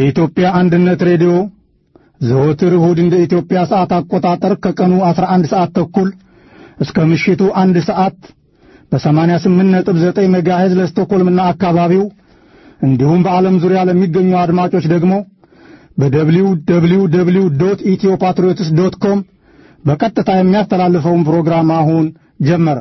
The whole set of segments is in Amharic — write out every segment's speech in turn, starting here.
የኢትዮጵያ አንድነት ሬዲዮ ዘወትር እሁድ እንደ ኢትዮጵያ ሰዓት አቆጣጠር ከቀኑ 11 ሰዓት ተኩል እስከ ምሽቱ አንድ ሰዓት በ88.9 ሜጋሄዝ ለስቶኮልምና አካባቢው እንዲሁም በዓለም ዙሪያ ለሚገኙ አድማጮች ደግሞ በደብሊው ደብሊው ደብሊው ዶት ኢትዮ ፓትሪዮትስ ዶት ኮም በቀጥታ የሚያስተላልፈውን ፕሮግራም አሁን ጀመረ።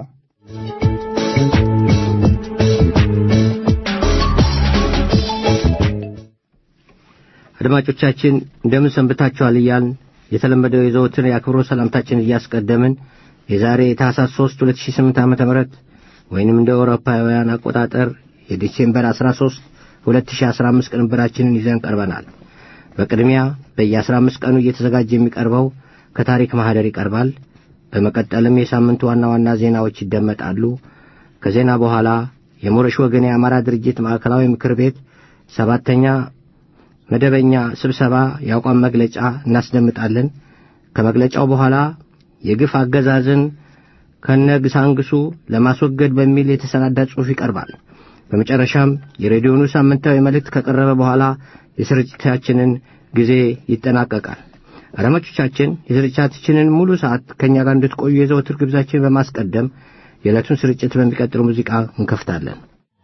አድማጮቻችን እንደምን ሰንብታችኋል እያልን የተለመደው የዘወትር የአክብሮት ሰላምታችን እያስቀደምን የዛሬ የታህሳስ 3 2008 ዓ ም ወይንም እንደ አውሮፓውያን አቆጣጠር የዲሴምበር 13 2015 ቅንብራችንን ይዘን ቀርበናል። በቅድሚያ በየ15 ቀኑ እየተዘጋጀ የሚቀርበው ከታሪክ ማህደር ይቀርባል። በመቀጠልም የሳምንቱ ዋና ዋና ዜናዎች ይደመጣሉ። ከዜና በኋላ የሞረሽ ወገን የአማራ ድርጅት ማዕከላዊ ምክር ቤት ሰባተኛ መደበኛ ስብሰባ የአቋም መግለጫ እናስደምጣለን። ከመግለጫው በኋላ የግፍ አገዛዝን ከነግሳንግሱ ለማስወገድ በሚል የተሰናዳ ጽሑፍ ይቀርባል። በመጨረሻም የሬዲዮኑ ሳምንታዊ መልእክት ከቀረበ በኋላ የስርጭታችንን ጊዜ ይጠናቀቃል። አድማጮቻችን የስርጭታችንን ሙሉ ሰዓት ከእኛ ጋር እንድትቆዩ የዘወትር ግብዛችን በማስቀደም የዕለቱን ስርጭት በሚቀጥሉ ሙዚቃ እንከፍታለን።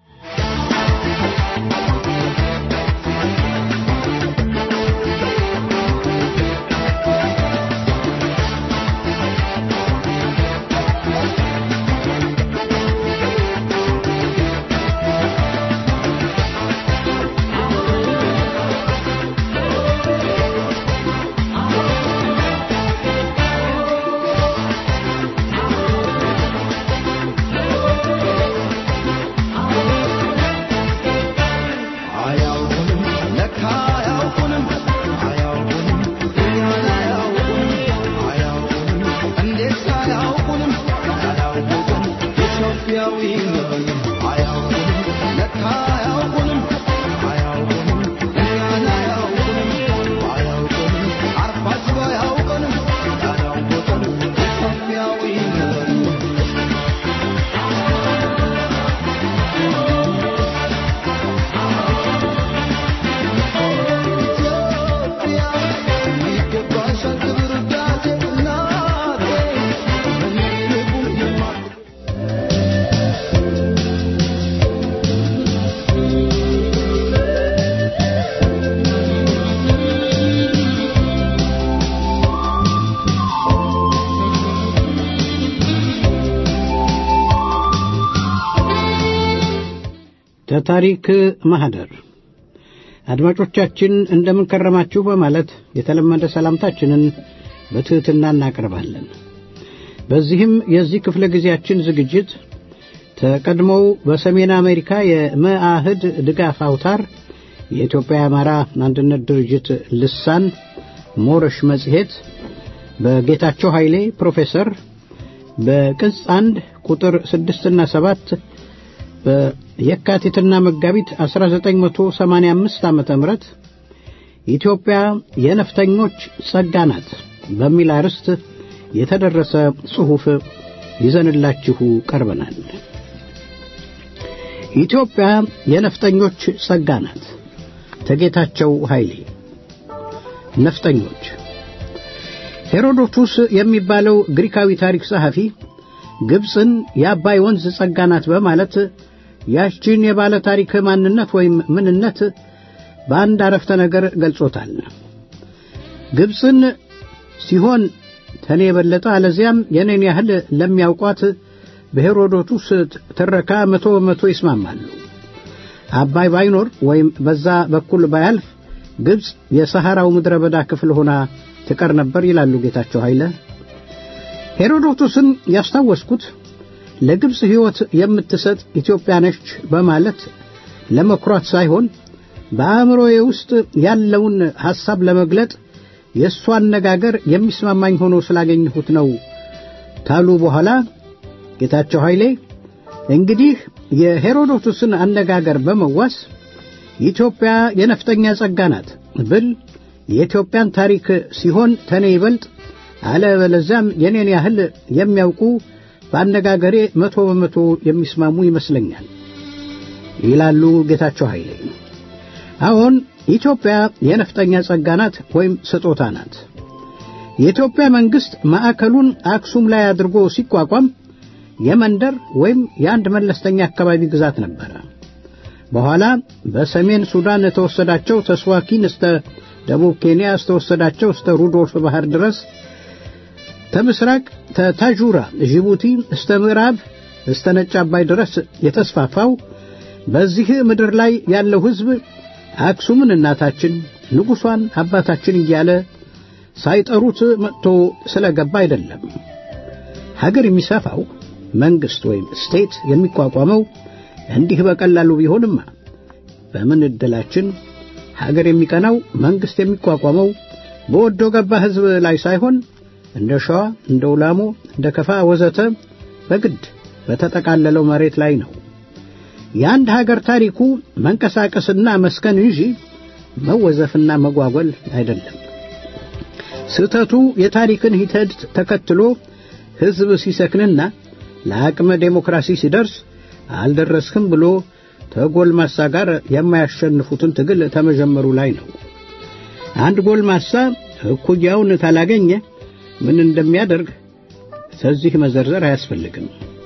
ከታሪክ ማህደር አድማጮቻችን እንደምን ከረማችሁ በማለት የተለመደ ሰላምታችንን በትሕትና እናቀርባለን። በዚህም የዚህ ክፍለ ጊዜያችን ዝግጅት ተቀድሞው በሰሜን አሜሪካ የመአህድ ድጋፍ አውታር የኢትዮጵያ የአማራ አንድነት ድርጅት ልሳን ሞረሽ መጽሔት በጌታቸው ኃይሌ ፕሮፌሰር በቅጽ አንድ ቁጥር ስድስትና ሰባት በየካቲትና መጋቢት 1985 ዓመተ ምህረት ኢትዮጵያ የነፍጠኞች ጸጋ ናት በሚል አርዕስት የተደረሰ ጽሑፍ ይዘንላችሁ ቀርበናል። ኢትዮጵያ የነፍጠኞች ጸጋ ናት። ተጌታቸው ኃይሌ ነፍጠኞች ሄሮዶቱስ የሚባለው ግሪካዊ ታሪክ ጸሐፊ ግብፅን የአባይ ወንዝ ጸጋ ናት በማለት ያችን የባለ ታሪክ ማንነት ወይም ምንነት በአንድ አረፍተ ነገር ገልጾታል። ግብፅን ሲሆን ተኔ የበለጠ አለዚያም የኔን ያህል ለሚያውቋት በሄሮዶቱስ ትረካ መቶ በመቶ ይስማማሉ። አባይ ባይኖር ወይም በዛ በኩል ባያልፍ ግብፅ የሰሐራው ምድረ በዳ ክፍል ሆና ትቀር ነበር ይላሉ ጌታቸው ኃይለ። ሄሮዶቱስን ያስታወስኩት ለግብፅ ሕይወት የምትሰጥ ኢትዮጵያ ነች በማለት ለመኩራት ሳይሆን በአእምሮዬ ውስጥ ያለውን ሐሳብ ለመግለጥ የእሱ አነጋገር የሚስማማኝ ሆኖ ስላገኘሁት ነው ታሉ በኋላ ጌታቸው ኃይሌ እንግዲህ የሄሮዶቱስን አነጋገር በመዋስ ኢትዮጵያ የነፍጠኛ ጸጋ ናት ብል የኢትዮጵያን ታሪክ ሲሆን ተኔ ይበልጥ አለበለዚያም የኔን ያህል የሚያውቁ በአነጋገሬ መቶ በመቶ የሚስማሙ ይመስለኛል ይላሉ ጌታቸው ኃይሌ። አሁን ኢትዮጵያ የነፍጠኛ ጸጋ ናት ወይም ስጦታ ናት። የኢትዮጵያ መንግስት ማዕከሉን አክሱም ላይ አድርጎ ሲቋቋም የመንደር ወይም የአንድ መለስተኛ አካባቢ ግዛት ነበረ። በኋላ በሰሜን ሱዳን የተወሰዳቸው ተስዋኪን እስተ ደቡብ ኬንያ እስተወሰዳቸው እስተ ሩዶልፍ ባህር ድረስ ተምስራቅ ተታጁራ ጅቡቲ እስተ ምዕራብ እስተ ነጭ አባይ ድረስ የተስፋፋው በዚህ ምድር ላይ ያለው ሕዝብ አክሱምን እናታችን ንጉሷን አባታችን እያለ ሳይጠሩት መጥቶ ስለገባ አይደለም። ሀገር የሚሰፋው መንግስት ወይም ስቴት የሚቋቋመው እንዲህ በቀላሉ ቢሆንማ በምን ዕድላችን ሀገር የሚቀናው መንግስት የሚቋቋመው በወዶ ገባ ሕዝብ ላይ ሳይሆን እንደ ሸዋ፣ እንደ ኡላሞ፣ እንደ ከፋ ወዘተ በግድ በተጠቃለለው መሬት ላይ ነው። የአንድ ሀገር ታሪኩ መንቀሳቀስና መስከን እንጂ መወዘፍና መጓጎል አይደለም። ስህተቱ የታሪክን ሂደት ተከትሎ ሕዝብ ሲሰክንና ለአቅመ ዴሞክራሲ ሲደርስ አልደረስክም ብሎ ከጎልማሳ ጋር የማያሸንፉትን ትግል ተመጀመሩ ላይ ነው። አንድ ጎልማሳ እኩያውን ካላገኘ ምን እንደሚያደርግ ከዚህ መዘርዘር አያስፈልግም።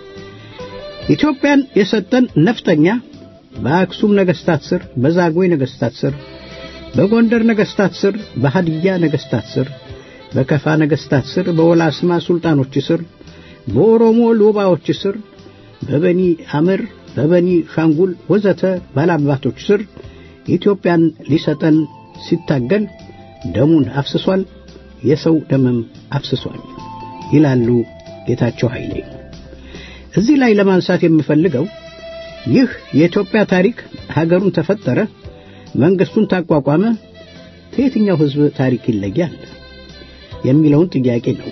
ኢትዮጵያን የሰጠን ነፍጠኛ በአክሱም ነገሥታት ስር፣ በዛጉዌ ነገሥታት ስር፣ በጎንደር ነገሥታት ስር፣ በሃድያ ነገሥታት ስር፣ በከፋ ነገሥታት ስር፣ በወላስማ ሱልጣኖች ስር፣ በኦሮሞ ሎባዎች ስር፣ በበኒ አምር፣ በበኒ ሻንጉል ወዘተ ባላባቶች ስር ኢትዮጵያን ሊሰጠን ሲታገል ደሙን አፍስሷል፣ የሰው ደምም አፍስሷል ይላሉ ጌታቸው ኃይሌ። እዚህ ላይ ለማንሳት የምፈልገው ይህ የኢትዮጵያ ታሪክ ሀገሩን ተፈጠረ፣ መንግስቱን ታቋቋመ፣ ከየትኛው ሕዝብ ታሪክ ይለያል የሚለውን ጥያቄ ነው።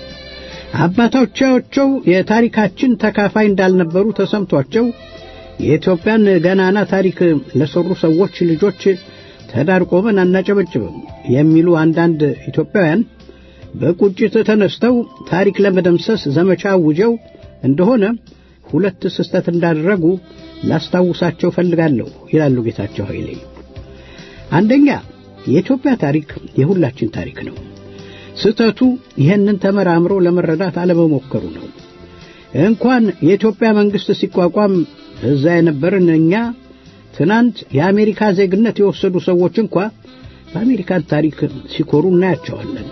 አባቶቻቸው የታሪካችን ተካፋይ እንዳልነበሩ ተሰምቷቸው የኢትዮጵያን ገናና ታሪክ ለሰሩ ሰዎች ልጆች ተዳር ቆመን አናጨበጭብም የሚሉ አንዳንድ ኢትዮጵያውያን በቁጭት ተነስተው ታሪክ ለመደምሰስ ዘመቻ አውጀው እንደሆነ ሁለት ስህተት እንዳደረጉ ላስታውሳቸው ፈልጋለሁ ይላሉ ጌታቸው ኃይሌ። አንደኛ የኢትዮጵያ ታሪክ የሁላችን ታሪክ ነው። ስህተቱ ይህንን ተመራምሮ ለመረዳት አለመሞከሩ ነው። እንኳን የኢትዮጵያ መንግስት ሲቋቋም እዛ የነበርን እኛ ትናንት የአሜሪካ ዜግነት የወሰዱ ሰዎች እንኳ በአሜሪካን ታሪክ ሲኮሩ እናያቸዋለን።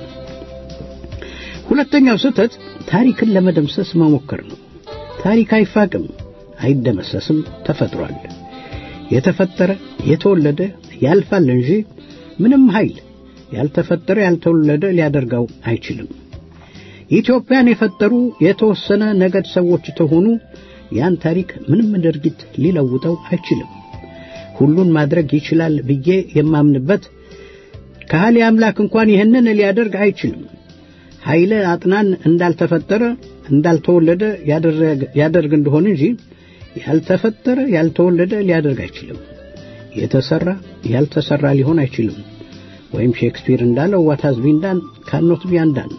ሁለተኛው ስህተት ታሪክን ለመደምሰስ መሞከር ነው። ታሪክ አይፋቅም፣ አይደመሰስም፣ ተፈጥሯል። የተፈጠረ የተወለደ ያልፋል እንጂ ምንም ኃይል ያልተፈጠረ ያልተወለደ ሊያደርገው አይችልም። ኢትዮጵያን የፈጠሩ የተወሰነ ነገድ ሰዎች ተሆኑ ያን ታሪክ ምንም ድርጊት ሊለውጠው አይችልም። ሁሉን ማድረግ ይችላል ብዬ የማምንበት ከሃሊ አምላክ እንኳን ይህንን ሊያደርግ አይችልም። ኃይለ አጥናን እንዳልተፈጠረ እንዳልተወለደ ያደርግ እንደሆን እንጂ ያልተፈጠረ ያልተወለደ ሊያደርግ አይችልም። የተሰራ ያልተሰራ ሊሆን አይችልም። ወይም ሼክስፒር እንዳለው ዋት ሃዝ ቢን ዳን ካኖት ቢ አንዳን።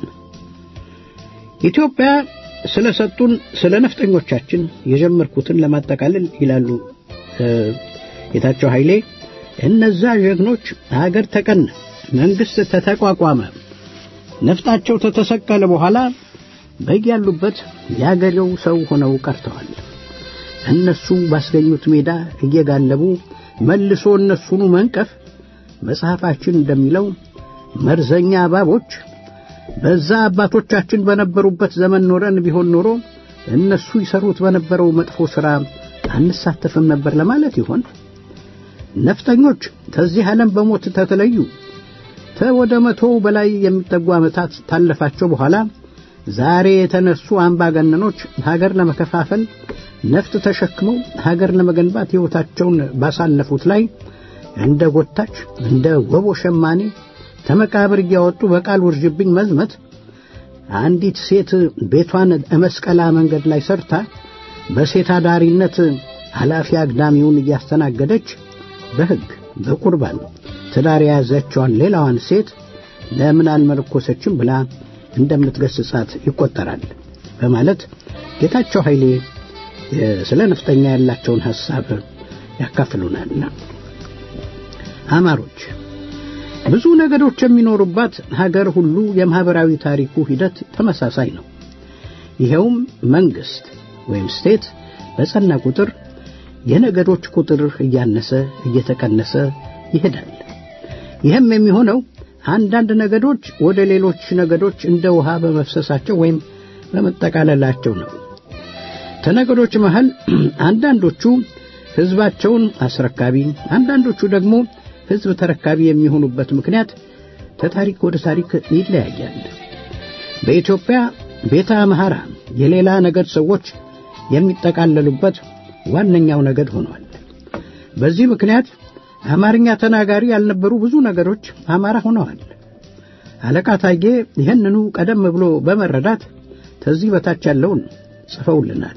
ኢትዮጵያ ስለሰጡን ስለ ነፍጠኞቻችን የጀመርኩትን ለማጠቃለል ይላሉ ጌታቸው ኃይሌ እነዛ ጀግኖች ሀገር ተቀነ፣ መንግስት ተተቋቋመ፣ ነፍጣቸው ተተሰቀለ በኋላ በያሉበት የአገሬው ሰው ሆነው ቀርተዋል። እነሱ ባስገኙት ሜዳ እየጋለቡ መልሶ እነሱኑ መንቀፍ መጽሐፋችን እንደሚለው መርዘኛ እባቦች በዛ አባቶቻችን በነበሩበት ዘመን ኖረን ቢሆን ኖሮ እነሱ ይሰሩት በነበረው መጥፎ ሥራ አንሳተፍም ነበር ለማለት ይሆን? ነፍጠኞች ከዚህ ዓለም በሞት ተተለዩ። ከወደ መቶ በላይ የሚጠጉ ዓመታት ታለፋቸው በኋላ ዛሬ የተነሱ አምባገነኖች ሀገር ለመከፋፈል ነፍጥ ተሸክመው ሀገር ለመገንባት ሕይወታቸውን ባሳለፉት ላይ እንደ ጎታች እንደ ወቦ ሸማኔ ተመቃብር እያወጡ በቃል ውርጅብኝ መዝመት አንዲት ሴት ቤቷን መስቀላ መንገድ ላይ ሰርታ በሴት አዳሪነት ኃላፊ አግዳሚውን እያስተናገደች በሕግ በቁርባን ትዳር የያዘችዋን ሌላዋን ሴት ለምን አልመለኮሰችም ብላ እንደምትገስጻት ይቆጠራል በማለት ጌታቸው ኃይሌ ስለ ነፍጠኛ ያላቸውን ሐሳብ ያካፍሉናልና አማሮች ብዙ ነገዶች የሚኖሩባት ሀገር ሁሉ የማህበራዊ ታሪኩ ሂደት ተመሳሳይ ነው። ይኸውም መንግስት ወይም ስቴት በጸና ቁጥር የነገዶች ቁጥር እያነሰ እየተቀነሰ ይሄዳል። ይህም የሚሆነው አንዳንድ ነገዶች ወደ ሌሎች ነገዶች እንደ ውሃ በመፍሰሳቸው ወይም በመጠቃለላቸው ነው። ከነገዶች መሃል አንዳንዶቹ ህዝባቸውን አስረካቢ፣ አንዳንዶቹ ደግሞ ህዝብ ተረካቢ የሚሆኑበት ምክንያት ከታሪክ ወደ ታሪክ ይለያያል። በኢትዮጵያ ቤተ አምሐራ የሌላ ነገድ ሰዎች የሚጠቃለሉበት ዋነኛው ነገድ ሆኗል። በዚህ ምክንያት አማርኛ ተናጋሪ ያልነበሩ ብዙ ነገዶች አማራ ሆነዋል። አለቃ ታዬ ይህንኑ ቀደም ብሎ በመረዳት ከዚህ በታች ያለውን ጽፈውልናል።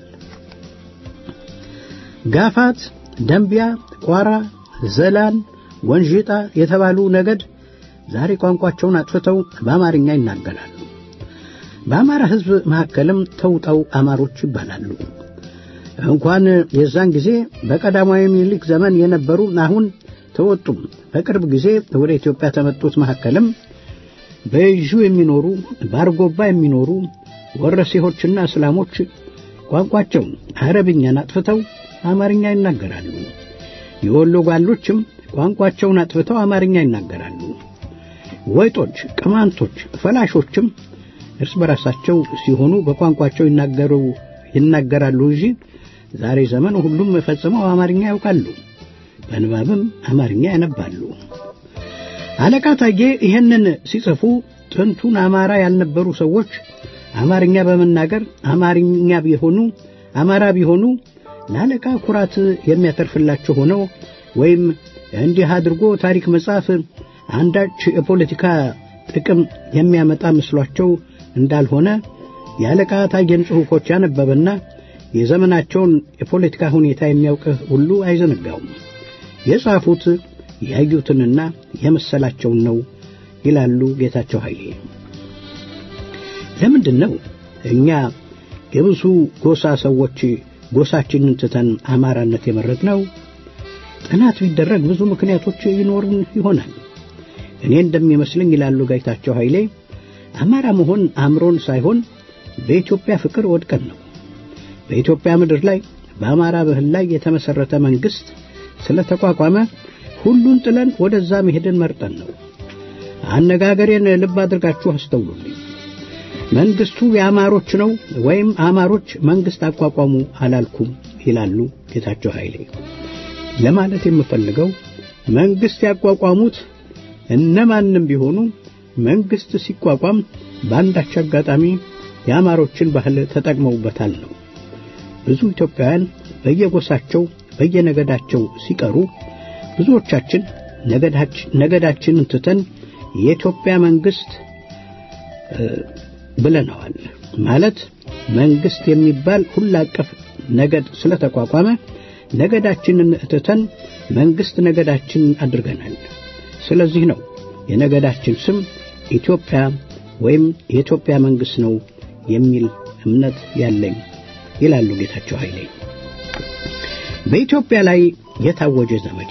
ጋፋት፣ ደንቢያ፣ ቋራ፣ ዘላን፣ ወንዥጣ የተባሉ ነገድ ዛሬ ቋንቋቸውን አጥፍተው በአማርኛ ይናገራሉ። በአማራ ሕዝብ መካከልም ተውጠው አማሮች ይባላሉ። እንኳን የዛን ጊዜ በቀዳማዊ ምኒልክ ዘመን የነበሩ አሁን ተወጡም በቅርብ ጊዜ ወደ ኢትዮጵያ ተመጡት መካከልም በይዡ የሚኖሩ በአርጎባ የሚኖሩ ወረሴሆችና እስላሞች ቋንቋቸውን አረብኛን አጥፍተው አማርኛ ይናገራሉ። የወሎ ጓሎችም ቋንቋቸውን አጥፍተው አማርኛ ይናገራሉ። ወይጦች፣ ቅማንቶች፣ ፈላሾችም እርስ በራሳቸው ሲሆኑ በቋንቋቸው ይናገሩ ይናገራሉ እንጂ ዛሬ ዘመን ሁሉም ፈጽመው አማርኛ ያውቃሉ። በንባብም አማርኛ ያነባሉ። አለቃ ታዬ ይህንን ሲጽፉ ጥንቱን አማራ ያልነበሩ ሰዎች አማርኛ በመናገር አማርኛ ቢሆኑ አማራ ቢሆኑ ለአለቃ ኩራት የሚያተርፍላቸው ሆነው ወይም እንዲህ አድርጎ ታሪክ መጻፍ አንዳች የፖለቲካ ጥቅም የሚያመጣ መስሏቸው እንዳልሆነ የአለቃ ታዬን ጽሑፎች ያነበበና የዘመናቸውን የፖለቲካ ሁኔታ የሚያውቅ ሁሉ አይዘነጋውም። የጻፉት ያዩትንና የመሰላቸውን ነው ይላሉ ጌታቸው ኃይሌ። ለምንድን ነው እኛ የብዙ ጎሳ ሰዎች ጎሳችንን ትተን አማራነት የመረጥነው? ጥናት ቢደረግ ብዙ ምክንያቶች ይኖሩን ይሆናል። እኔ እንደሚመስለኝ ይላሉ ጌታቸው ኃይሌ አማራ መሆን አምሮን ሳይሆን በኢትዮጵያ ፍቅር ወድቀን ነው። በኢትዮጵያ ምድር ላይ በአማራ ባህል ላይ የተመሰረተ መንግስት ስለተቋቋመ ሁሉን ጥለን ወደዛ መሄድን መርጠን ነው። አነጋገሬን ልብ አድርጋችሁ አስተውሉልኝ። መንግስቱ የአማሮች ነው ወይም አማሮች መንግስት አቋቋሙ አላልኩም ይላሉ ጌታቸው ኃይሌ። ለማለት የምፈልገው መንግስት ያቋቋሙት እነማንም ቢሆኑ መንግስት ሲቋቋም በአንዳች አጋጣሚ የአማሮችን ባህል ተጠቅመውበታል ነው። ብዙ ኢትዮጵያውያን በየጎሳቸው በየነገዳቸው ሲቀሩ ብዙዎቻችን ነገዳችንን ትተን የኢትዮጵያ መንግስት ብለነዋል። ማለት መንግስት የሚባል ሁሉ አቀፍ ነገድ ስለተቋቋመ ነገዳችንን ትተን መንግስት ነገዳችንን አድርገናል። ስለዚህ ነው የነገዳችን ስም ኢትዮጵያ ወይም የኢትዮጵያ መንግስት ነው የሚል እምነት ያለኝ ይላሉ ጌታቸው ኃይሌ። በኢትዮጵያ ላይ የታወጀ ዘመቻ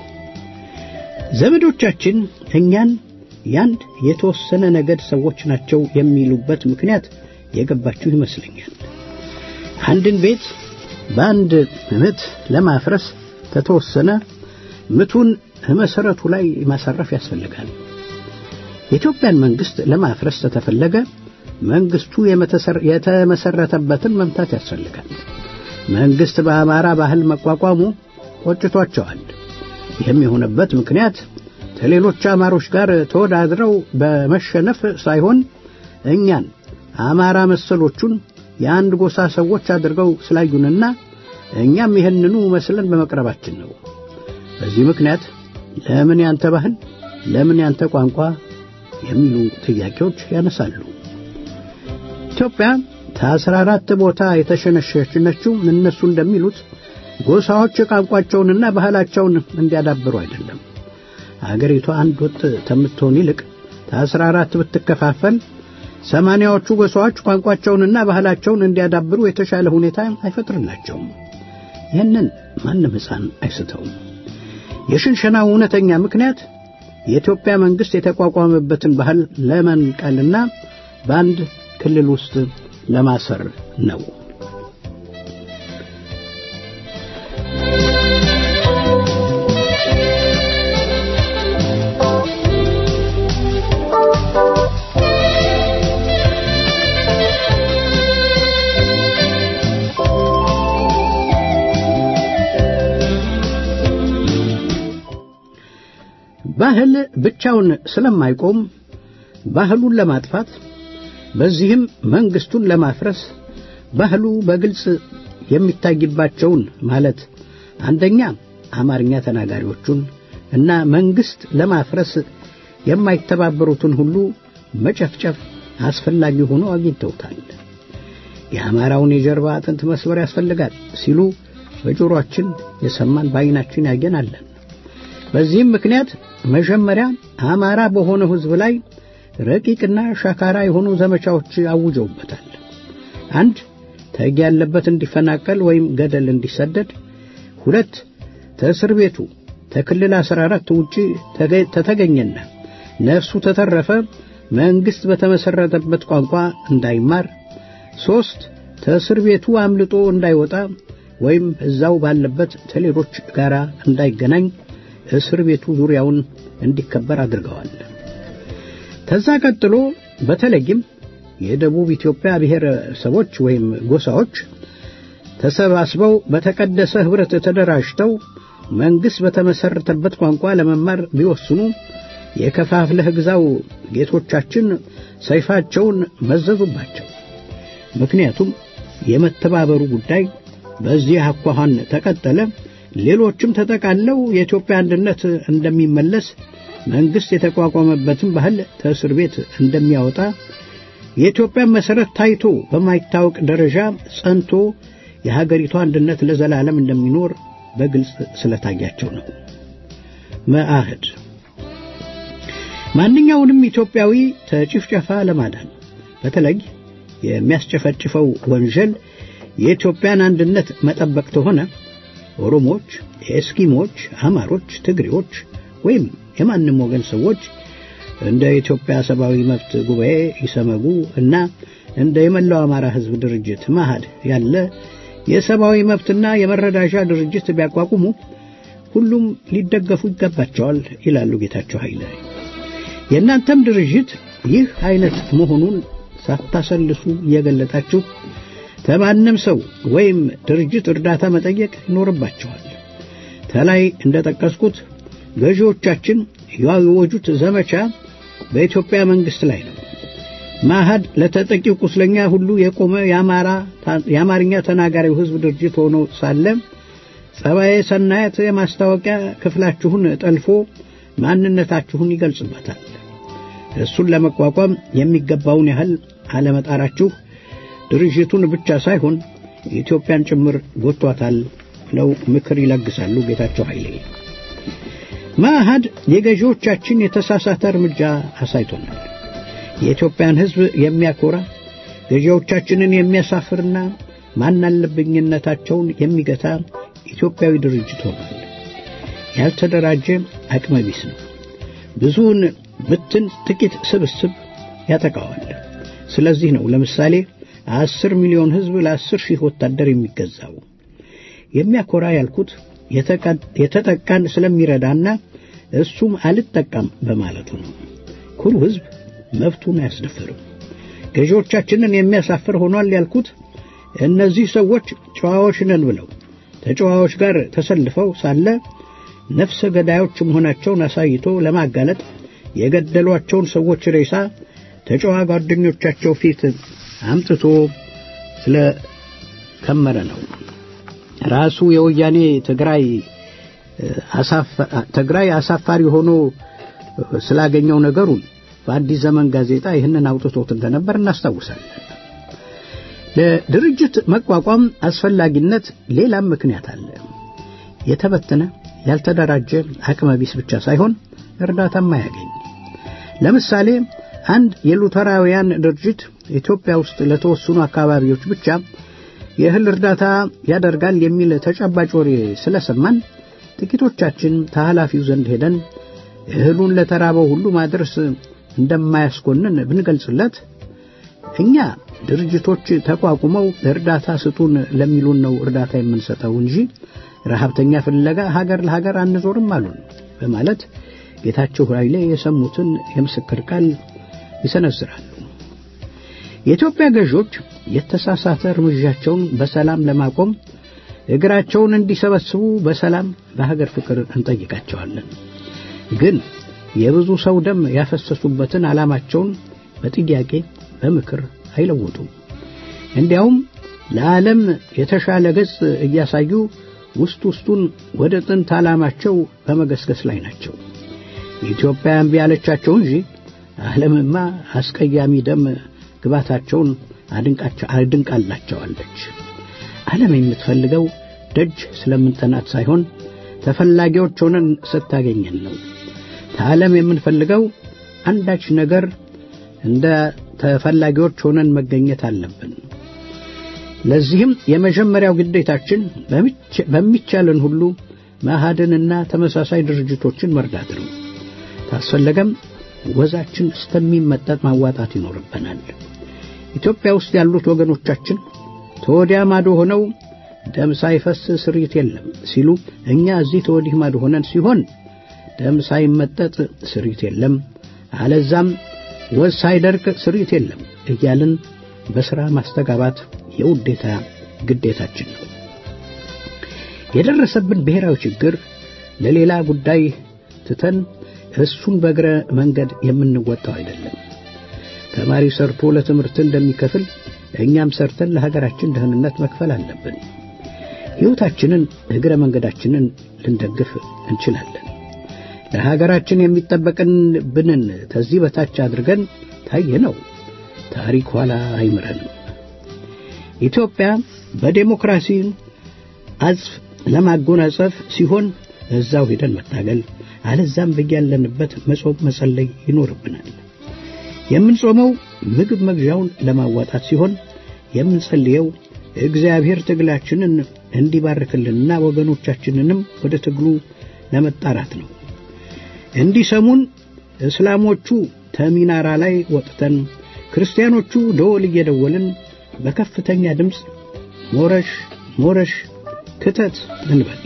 ዘመዶቻችን እኛን ያንድ የተወሰነ ነገድ ሰዎች ናቸው የሚሉበት ምክንያት የገባችሁ ይመስለኛል። አንድን ቤት በአንድ ምት ለማፍረስ ከተወሰነ ምቱን መሰረቱ ላይ ማሳረፍ ያስፈልጋል። የኢትዮጵያን መንግስት ለማፍረስ ተተፈለገ መንግስቱ የተመሰረተበትን መምታት ያስፈልጋል። መንግስት በአማራ ባህል መቋቋሙ ቆጭቷቸዋል። ይህም የሆነበት ምክንያት ከሌሎች አማሮች ጋር ተወዳድረው በመሸነፍ ሳይሆን እኛን አማራ መሰሎቹን የአንድ ጎሳ ሰዎች አድርገው ስላዩንና እኛም ይህንኑ መስለን በመቅረባችን ነው። በዚህ ምክንያት ለምን ያንተ ባህል፣ ለምን ያንተ ቋንቋ የሚሉ ጥያቄዎች ያነሳሉ። ኢትዮጵያ ከአስራ አራት ቦታ የተሸነሸነችው እነሱ እንደሚሉት ጎሳዎች ቋንቋቸውንና ባህላቸውን እንዲያዳብሩ አይደለም። አገሪቷ አንድ ወጥ ከምትሆን ይልቅ ከአስራ አራት ብትከፋፈል ሰማንያዎቹ ጎሳዎች ቋንቋቸውንና ባህላቸውን እንዲያዳብሩ የተሻለ ሁኔታ አይፈጥርላቸውም። ይህንን ማንም ሕፃን አይስተውም። የሽንሸናው እውነተኛ ምክንያት የኢትዮጵያ መንግስት የተቋቋመበትን ባህል ለመንቀልና በአንድ ክልል ውስጥ ለማሰር ነው። ባህል ብቻውን ስለማይቆም ባህሉን ለማጥፋት በዚህም መንግስቱን ለማፍረስ ባህሉ በግልጽ የሚታይባቸውን ማለት አንደኛ አማርኛ ተናጋሪዎቹን እና መንግስት ለማፍረስ የማይተባበሩትን ሁሉ መጨፍጨፍ አስፈላጊ ሆኖ አግኝተውታል። የአማራውን የጀርባ አጥንት መስበር ያስፈልጋል ሲሉ በጆሮአችን የሰማን በዓይናችን ያየን አለን። በዚህም ምክንያት መጀመሪያ አማራ በሆነው ሕዝብ ላይ ረቂቅና ሻካራ የሆኑ ዘመቻዎች አውጀውበታል። አንድ ተግ ያለበት እንዲፈናቀል ወይም ገደል እንዲሰደድ፣ ሁለት ተእስር ቤቱ ተክልል 14 ውጪ ተተገኘና ነፍሱ ተተረፈ መንግስት በተመሰረተበት ቋንቋ እንዳይማር፣ ሶስት ተእስር ቤቱ አምልጦ እንዳይወጣ ወይም እዛው ባለበት ከሌሎች ጋር እንዳይገናኝ እስር ቤቱ ዙሪያውን እንዲከበር አድርገዋል። ከዛ ቀጥሎ በተለይም የደቡብ ኢትዮጵያ ብሔረሰቦች ወይም ጎሳዎች ተሰባስበው በተቀደሰ ኅብረት ተደራጅተው መንግሥት በተመሠረተበት ቋንቋ ለመማር ቢወስኑ የከፋፍለህ ግዛው ጌቶቻችን ሰይፋቸውን መዘዙባቸው። ምክንያቱም የመተባበሩ ጉዳይ በዚህ አኳኋን ተቀጠለ ሌሎችም ተጠቃለው የኢትዮጵያ አንድነት እንደሚመለስ መንግስት የተቋቋመበትን ባህል ከእስር ቤት እንደሚያወጣ የኢትዮጵያን መሠረት ታይቶ በማይታወቅ ደረጃ ጸንቶ የሀገሪቷ አንድነት ለዘላለም እንደሚኖር በግልጽ ስለታያቸው ነው። መአህድ ማንኛውንም ኢትዮጵያዊ ከጭፍጨፋ ለማዳን በተለይ የሚያስጨፈጭፈው ወንጀል የኢትዮጵያን አንድነት መጠበቅ ተሆነ ኦሮሞዎች፣ ኤስኪሞች፣ አማሮች፣ ትግሬዎች ወይም የማንም ወገን ሰዎች እንደ ኢትዮጵያ ሰብአዊ መብት ጉባኤ ይሰመጉ እና እንደ የመላው አማራ ሕዝብ ድርጅት ማሃድ ያለ የሰብአዊ መብትና የመረዳጃ ድርጅት ቢያቋቁሙ ሁሉም ሊደገፉ ይገባቸዋል ይላሉ ጌታቸው ኃይለ። የእናንተም ድርጅት ይህ አይነት መሆኑን ሳታሰልሱ እየገለጣችሁ ከማንም ሰው ወይም ድርጅት እርዳታ መጠየቅ ይኖርባቸዋል። ከላይ እንደጠቀስኩት ገዢዎቻችን ያወጁት ዘመቻ በኢትዮጵያ መንግስት ላይ ነው። ማሃድ ለተጠቂው ቁስለኛ ሁሉ የቆመ የአማርኛ ተናጋሪው ህዝብ ድርጅት ሆኖ ሳለ ጸባዬ ሰናየት የማስታወቂያ ክፍላችሁን ጠልፎ ማንነታችሁን ይገልጽበታል። እሱን ለመቋቋም የሚገባውን ያህል አለመጣራችሁ ድርጅቱን ብቻ ሳይሆን ኢትዮጵያን ጭምር ጎቷታል ብለው ምክር ይለግሳሉ ጌታቸው ኃይሌ። ማዕሃድ የገዢዎቻችን የተሳሳተ እርምጃ አሳይቶናል። የኢትዮጵያን ሕዝብ የሚያኮራ ገዢዎቻችንን የሚያሳፍርና ማናለብኝነታቸውን የሚገታ ኢትዮጵያዊ ድርጅት ሆኗል። ያልተደራጀ አቅመ ቢስ ነው። ብዙውን ብትን ጥቂት ስብስብ ያጠቃዋል። ስለዚህ ነው ለምሳሌ አስር ሚሊዮን ሕዝብ ለአስር ሺህ ወታደር የሚገዛው። የሚያኮራ ያልኩት የተጠቃን ስለሚረዳና እሱም አልጠቃም በማለቱ ነው። ኩሩ ሕዝብ መብቱን አያስደፍርም። ገዢዎቻችንን የሚያሳፍር ሆኗል ያልኩት እነዚህ ሰዎች ጨዋዎች ነን ብለው ተጨዋዎች ጋር ተሰልፈው ሳለ ነፍሰ ገዳዮች መሆናቸውን አሳይቶ ለማጋለጥ የገደሏቸውን ሰዎች ሬሳ ተጨዋ ጓደኞቻቸው ፊት አምጥቶ ስለ ከመረ ነው። ራሱ የወያኔ ትግራይ ትግራይ አሳፋሪ ሆኖ ስላገኘው ነገሩን በአዲስ ዘመን ጋዜጣ ይህንን አውጥቶት እንደነበር እናስታውሳለን። ለድርጅት መቋቋም አስፈላጊነት ሌላም ምክንያት አለ። የተበተነ ያልተደራጀ አቅመ ቢስ ብቻ ሳይሆን እርዳታም አያገኝ። ለምሳሌ አንድ የሉተራውያን ድርጅት ኢትዮጵያ ውስጥ ለተወሰኑ አካባቢዎች ብቻ የእህል እርዳታ ያደርጋል የሚል ተጨባጭ ወሬ ስለሰማን ጥቂቶቻችን ከኃላፊው ዘንድ ሄደን እህሉን ለተራበው ሁሉ ማድረስ እንደማያስኮንን ብንገልጽለት እኛ ድርጅቶች ተቋቁመው እርዳታ ስጡን ለሚሉን ነው እርዳታ የምንሰጠው እንጂ ረሃብተኛ ፍለጋ ሀገር ለሀገር አንዞርም አሉን በማለት ጌታቸው ኃይሌ የሰሙትን የምስክር ቃል ይሰነዝራሉ። የኢትዮጵያ ገዦች የተሳሳተ እርምጃቸውን በሰላም ለማቆም እግራቸውን እንዲሰበስቡ በሰላም በሀገር ፍቅር እንጠይቃቸዋለን። ግን የብዙ ሰው ደም ያፈሰሱበትን ዓላማቸውን በጥያቄ በምክር አይለውጡም። እንዲያውም ለዓለም የተሻለ ገጽ እያሳዩ ውስጥ ውስጡን ወደ ጥንት ዓላማቸው በመገስገስ ላይ ናቸው። ኢትዮጵያ እምቢ ያለቻቸው እንጂ ዓለምማ አስቀያሚ ደም ግባታቸውን አድንቃላቸዋለች። ዓለም የምትፈልገው ደጅ ስለምንጠናት ሳይሆን ተፈላጊዎች ሆነን ስታገኘን ነው። ከዓለም የምንፈልገው አንዳች ነገር እንደ ተፈላጊዎች ሆነን መገኘት አለብን። ለዚህም የመጀመሪያው ግዴታችን በሚቻለን ሁሉ መሃድንና ተመሳሳይ ድርጅቶችን መርዳት ነው። ታስፈለገም ወዛችን እስከሚመጠጥ ማዋጣት ይኖርብናል። ኢትዮጵያ ውስጥ ያሉት ወገኖቻችን ተወዲያ ማዶ ሆነው ደም ሳይፈስ ስርየት የለም ሲሉ፣ እኛ እዚህ ተወዲህ ማዶ ሆነን ሲሆን ደም ሳይመጠጥ ስርየት የለም፣ አለዛም ወዝ ሳይደርቅ ስርየት የለም እያልን በሥራ ማስተጋባት የውዴታ ግዴታችን ነው። የደረሰብን ብሔራዊ ችግር ለሌላ ጉዳይ ትተን እሱን በእግረ መንገድ የምንወጣው አይደለም። ተማሪ ሰርቶ ለትምህርት እንደሚከፍል እኛም ሰርተን ለሀገራችን ደህንነት መክፈል አለብን። ሕይወታችንን እግረ መንገዳችንን ልንደግፍ እንችላለን። ለሀገራችን የሚጠበቅብንን ከዚህ በታች አድርገን ታየ ነው ታሪክ ኋላ አይምረንም። ኢትዮጵያ በዴሞክራሲ አጽፍ ለማጎናጸፍ ሲሆን እዛው ሄደን መታገል፣ አለዛም በያለንበት መጾም መጸለይ ይኖርብናል። የምንጾመው ምግብ መግዣውን ለማዋጣት ሲሆን የምንጸልየው እግዚአብሔር ትግላችንን እንዲባርክልንና ወገኖቻችንንም ወደ ትግሉ ለመጣራት ነው። እንዲሰሙን እስላሞቹ ተሚናራ ላይ ወጥተን ክርስቲያኖቹ ደወል እየደወልን በከፍተኛ ድምፅ ሞረሽ ሞረሽ ክተት እንበል።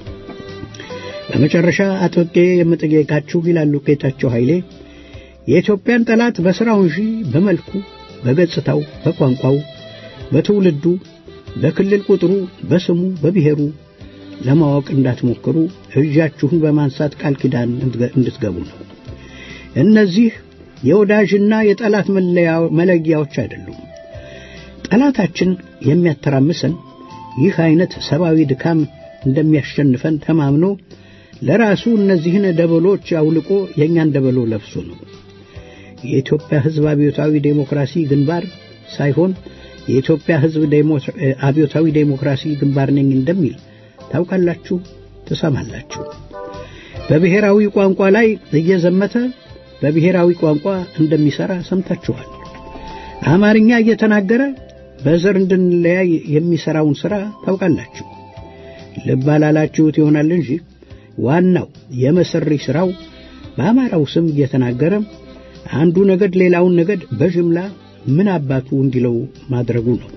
በመጨረሻ አጥብቄ የምጠይቃችሁ ይላሉ ጌታቸው ኃይሌ የኢትዮጵያን ጠላት በሥራው እንጂ በመልኩ፣ በገጽታው፣ በቋንቋው፣ በትውልዱ፣ በክልል ቁጥሩ፣ በስሙ፣ በብሔሩ ለማወቅ እንዳትሞክሩ እጃችሁን በማንሳት ቃል ኪዳን እንድትገቡ ነው። እነዚህ የወዳጅና የጠላት መለያዎች አይደሉም። ጠላታችን የሚያተራምሰን ይህ አይነት ሰብአዊ ድካም እንደሚያሸንፈን ተማምኖ ለራሱ እነዚህን ደበሎች አውልቆ የእኛን ደበሎ ለብሶ ነው። የኢትዮጵያ ሕዝብ አብዮታዊ ዴሞክራሲ ግንባር ሳይሆን የኢትዮጵያ ሕዝብ አብዮታዊ ዴሞክራሲ ግንባር ነኝ እንደሚል ታውቃላችሁ፣ ትሰማላችሁ። በብሔራዊ ቋንቋ ላይ እየዘመተ በብሔራዊ ቋንቋ እንደሚሠራ ሰምታችኋል። አማርኛ እየተናገረ በዘር እንድንለያይ የሚሠራውን ሥራ ታውቃላችሁ። ልብ አላላችሁት ይሆናል እንጂ ዋናው የመሰሪ ሥራው በአማራው ስም እየተናገረ አንዱ ነገድ ሌላውን ነገድ በጅምላ ምን አባቱ እንዲለው ማድረጉ ነው።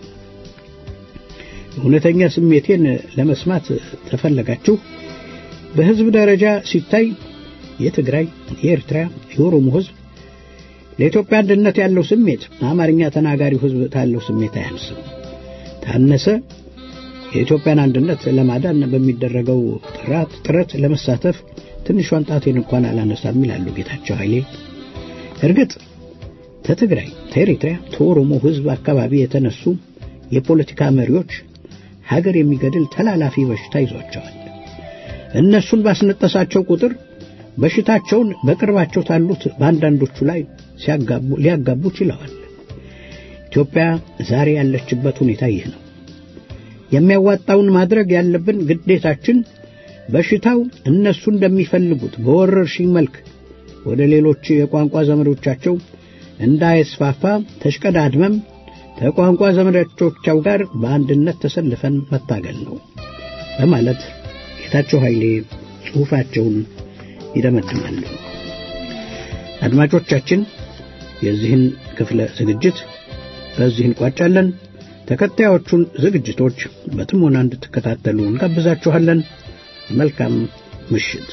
እውነተኛ ስሜቴን ለመስማት ተፈለጋችሁ በሕዝብ ደረጃ ሲታይ የትግራይ፣ የኤርትራ፣ የኦሮሞ ሕዝብ ለኢትዮጵያ አንድነት ያለው ስሜት አማርኛ ተናጋሪው ሕዝብ ካለው ስሜት አያንስም። ታነሰ የኢትዮጵያን አንድነት ለማዳን በሚደረገው ጥራት ጥረት ለመሳተፍ ትንሿን ጣቴን እንኳን አላነሳም ይላሉ ጌታቸው ኃይሌ። እርግጥ ከትግራይ፣ ከኤርትራ፣ ከኦሮሞ ሕዝብ አካባቢ የተነሱ የፖለቲካ መሪዎች ሀገር የሚገድል ተላላፊ በሽታ ይዟቸዋል። እነሱን ባስነጠሳቸው ቁጥር በሽታቸውን በቅርባቸው ታሉት በአንዳንዶቹ ላይ ሊያጋቡ ችለዋል። ኢትዮጵያ ዛሬ ያለችበት ሁኔታ ይህ ነው። የሚያዋጣውን ማድረግ ያለብን ግዴታችን በሽታው እነሱ እንደሚፈልጉት በወረርሽኝ መልክ ወደ ሌሎች የቋንቋ ዘመዶቻቸው እንዳይስፋፋ ተሽቀዳድመም ከቋንቋ ዘመዶቻቸው ጋር በአንድነት ተሰልፈን መታገል ነው በማለት ጌታቸው ኃይሌ ጽሑፋቸውን ይደመድማሉ። አድማጮቻችን የዚህን ክፍለ ዝግጅት በዚህ እንቋጫለን። ተከታዮቹን ዝግጅቶች በጥሞና እንድትከታተሉ እንጋብዛችኋለን። መልካም ምሽት።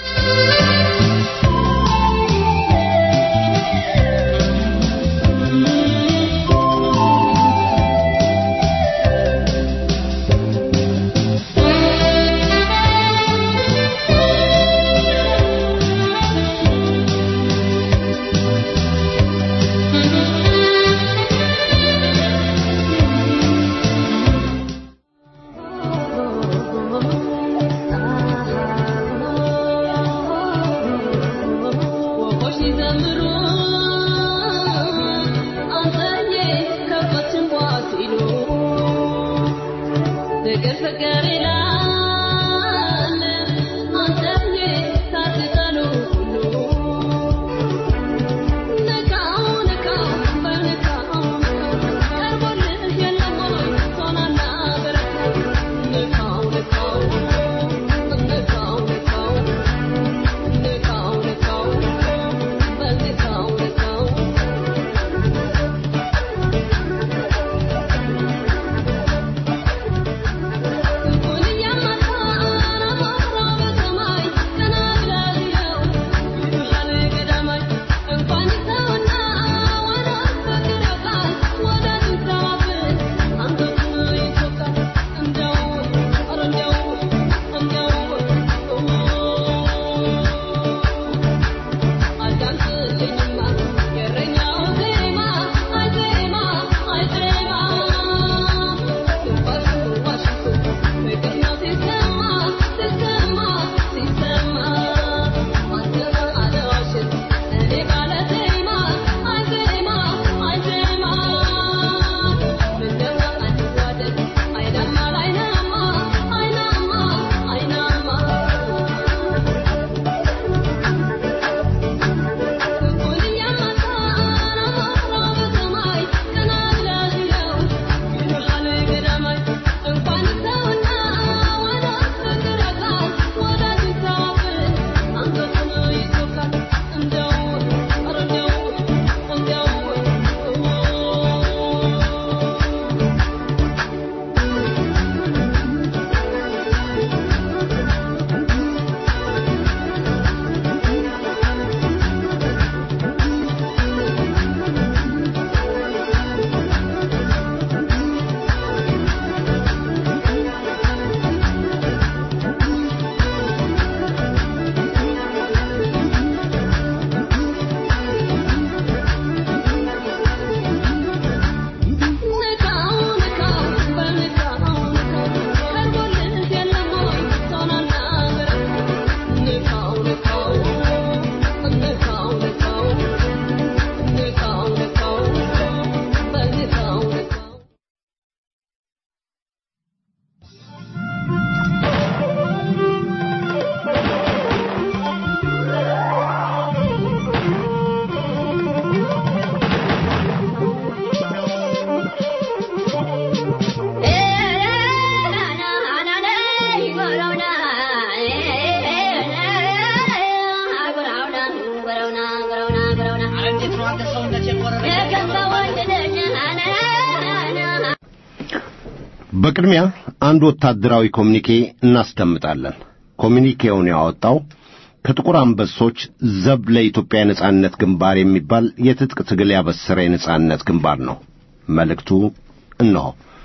በቅድሚያ አንድ ወታደራዊ ኮሚኒኬ እናስደምጣለን። ኮሚኒኬውን ያወጣው ከጥቁር አንበሶች ዘብ ለኢትዮጵያ የነጻነት ግንባር የሚባል የትጥቅ ትግል ያበሰረ የነጻነት ግንባር ነው። መልእክቱ እነሆ።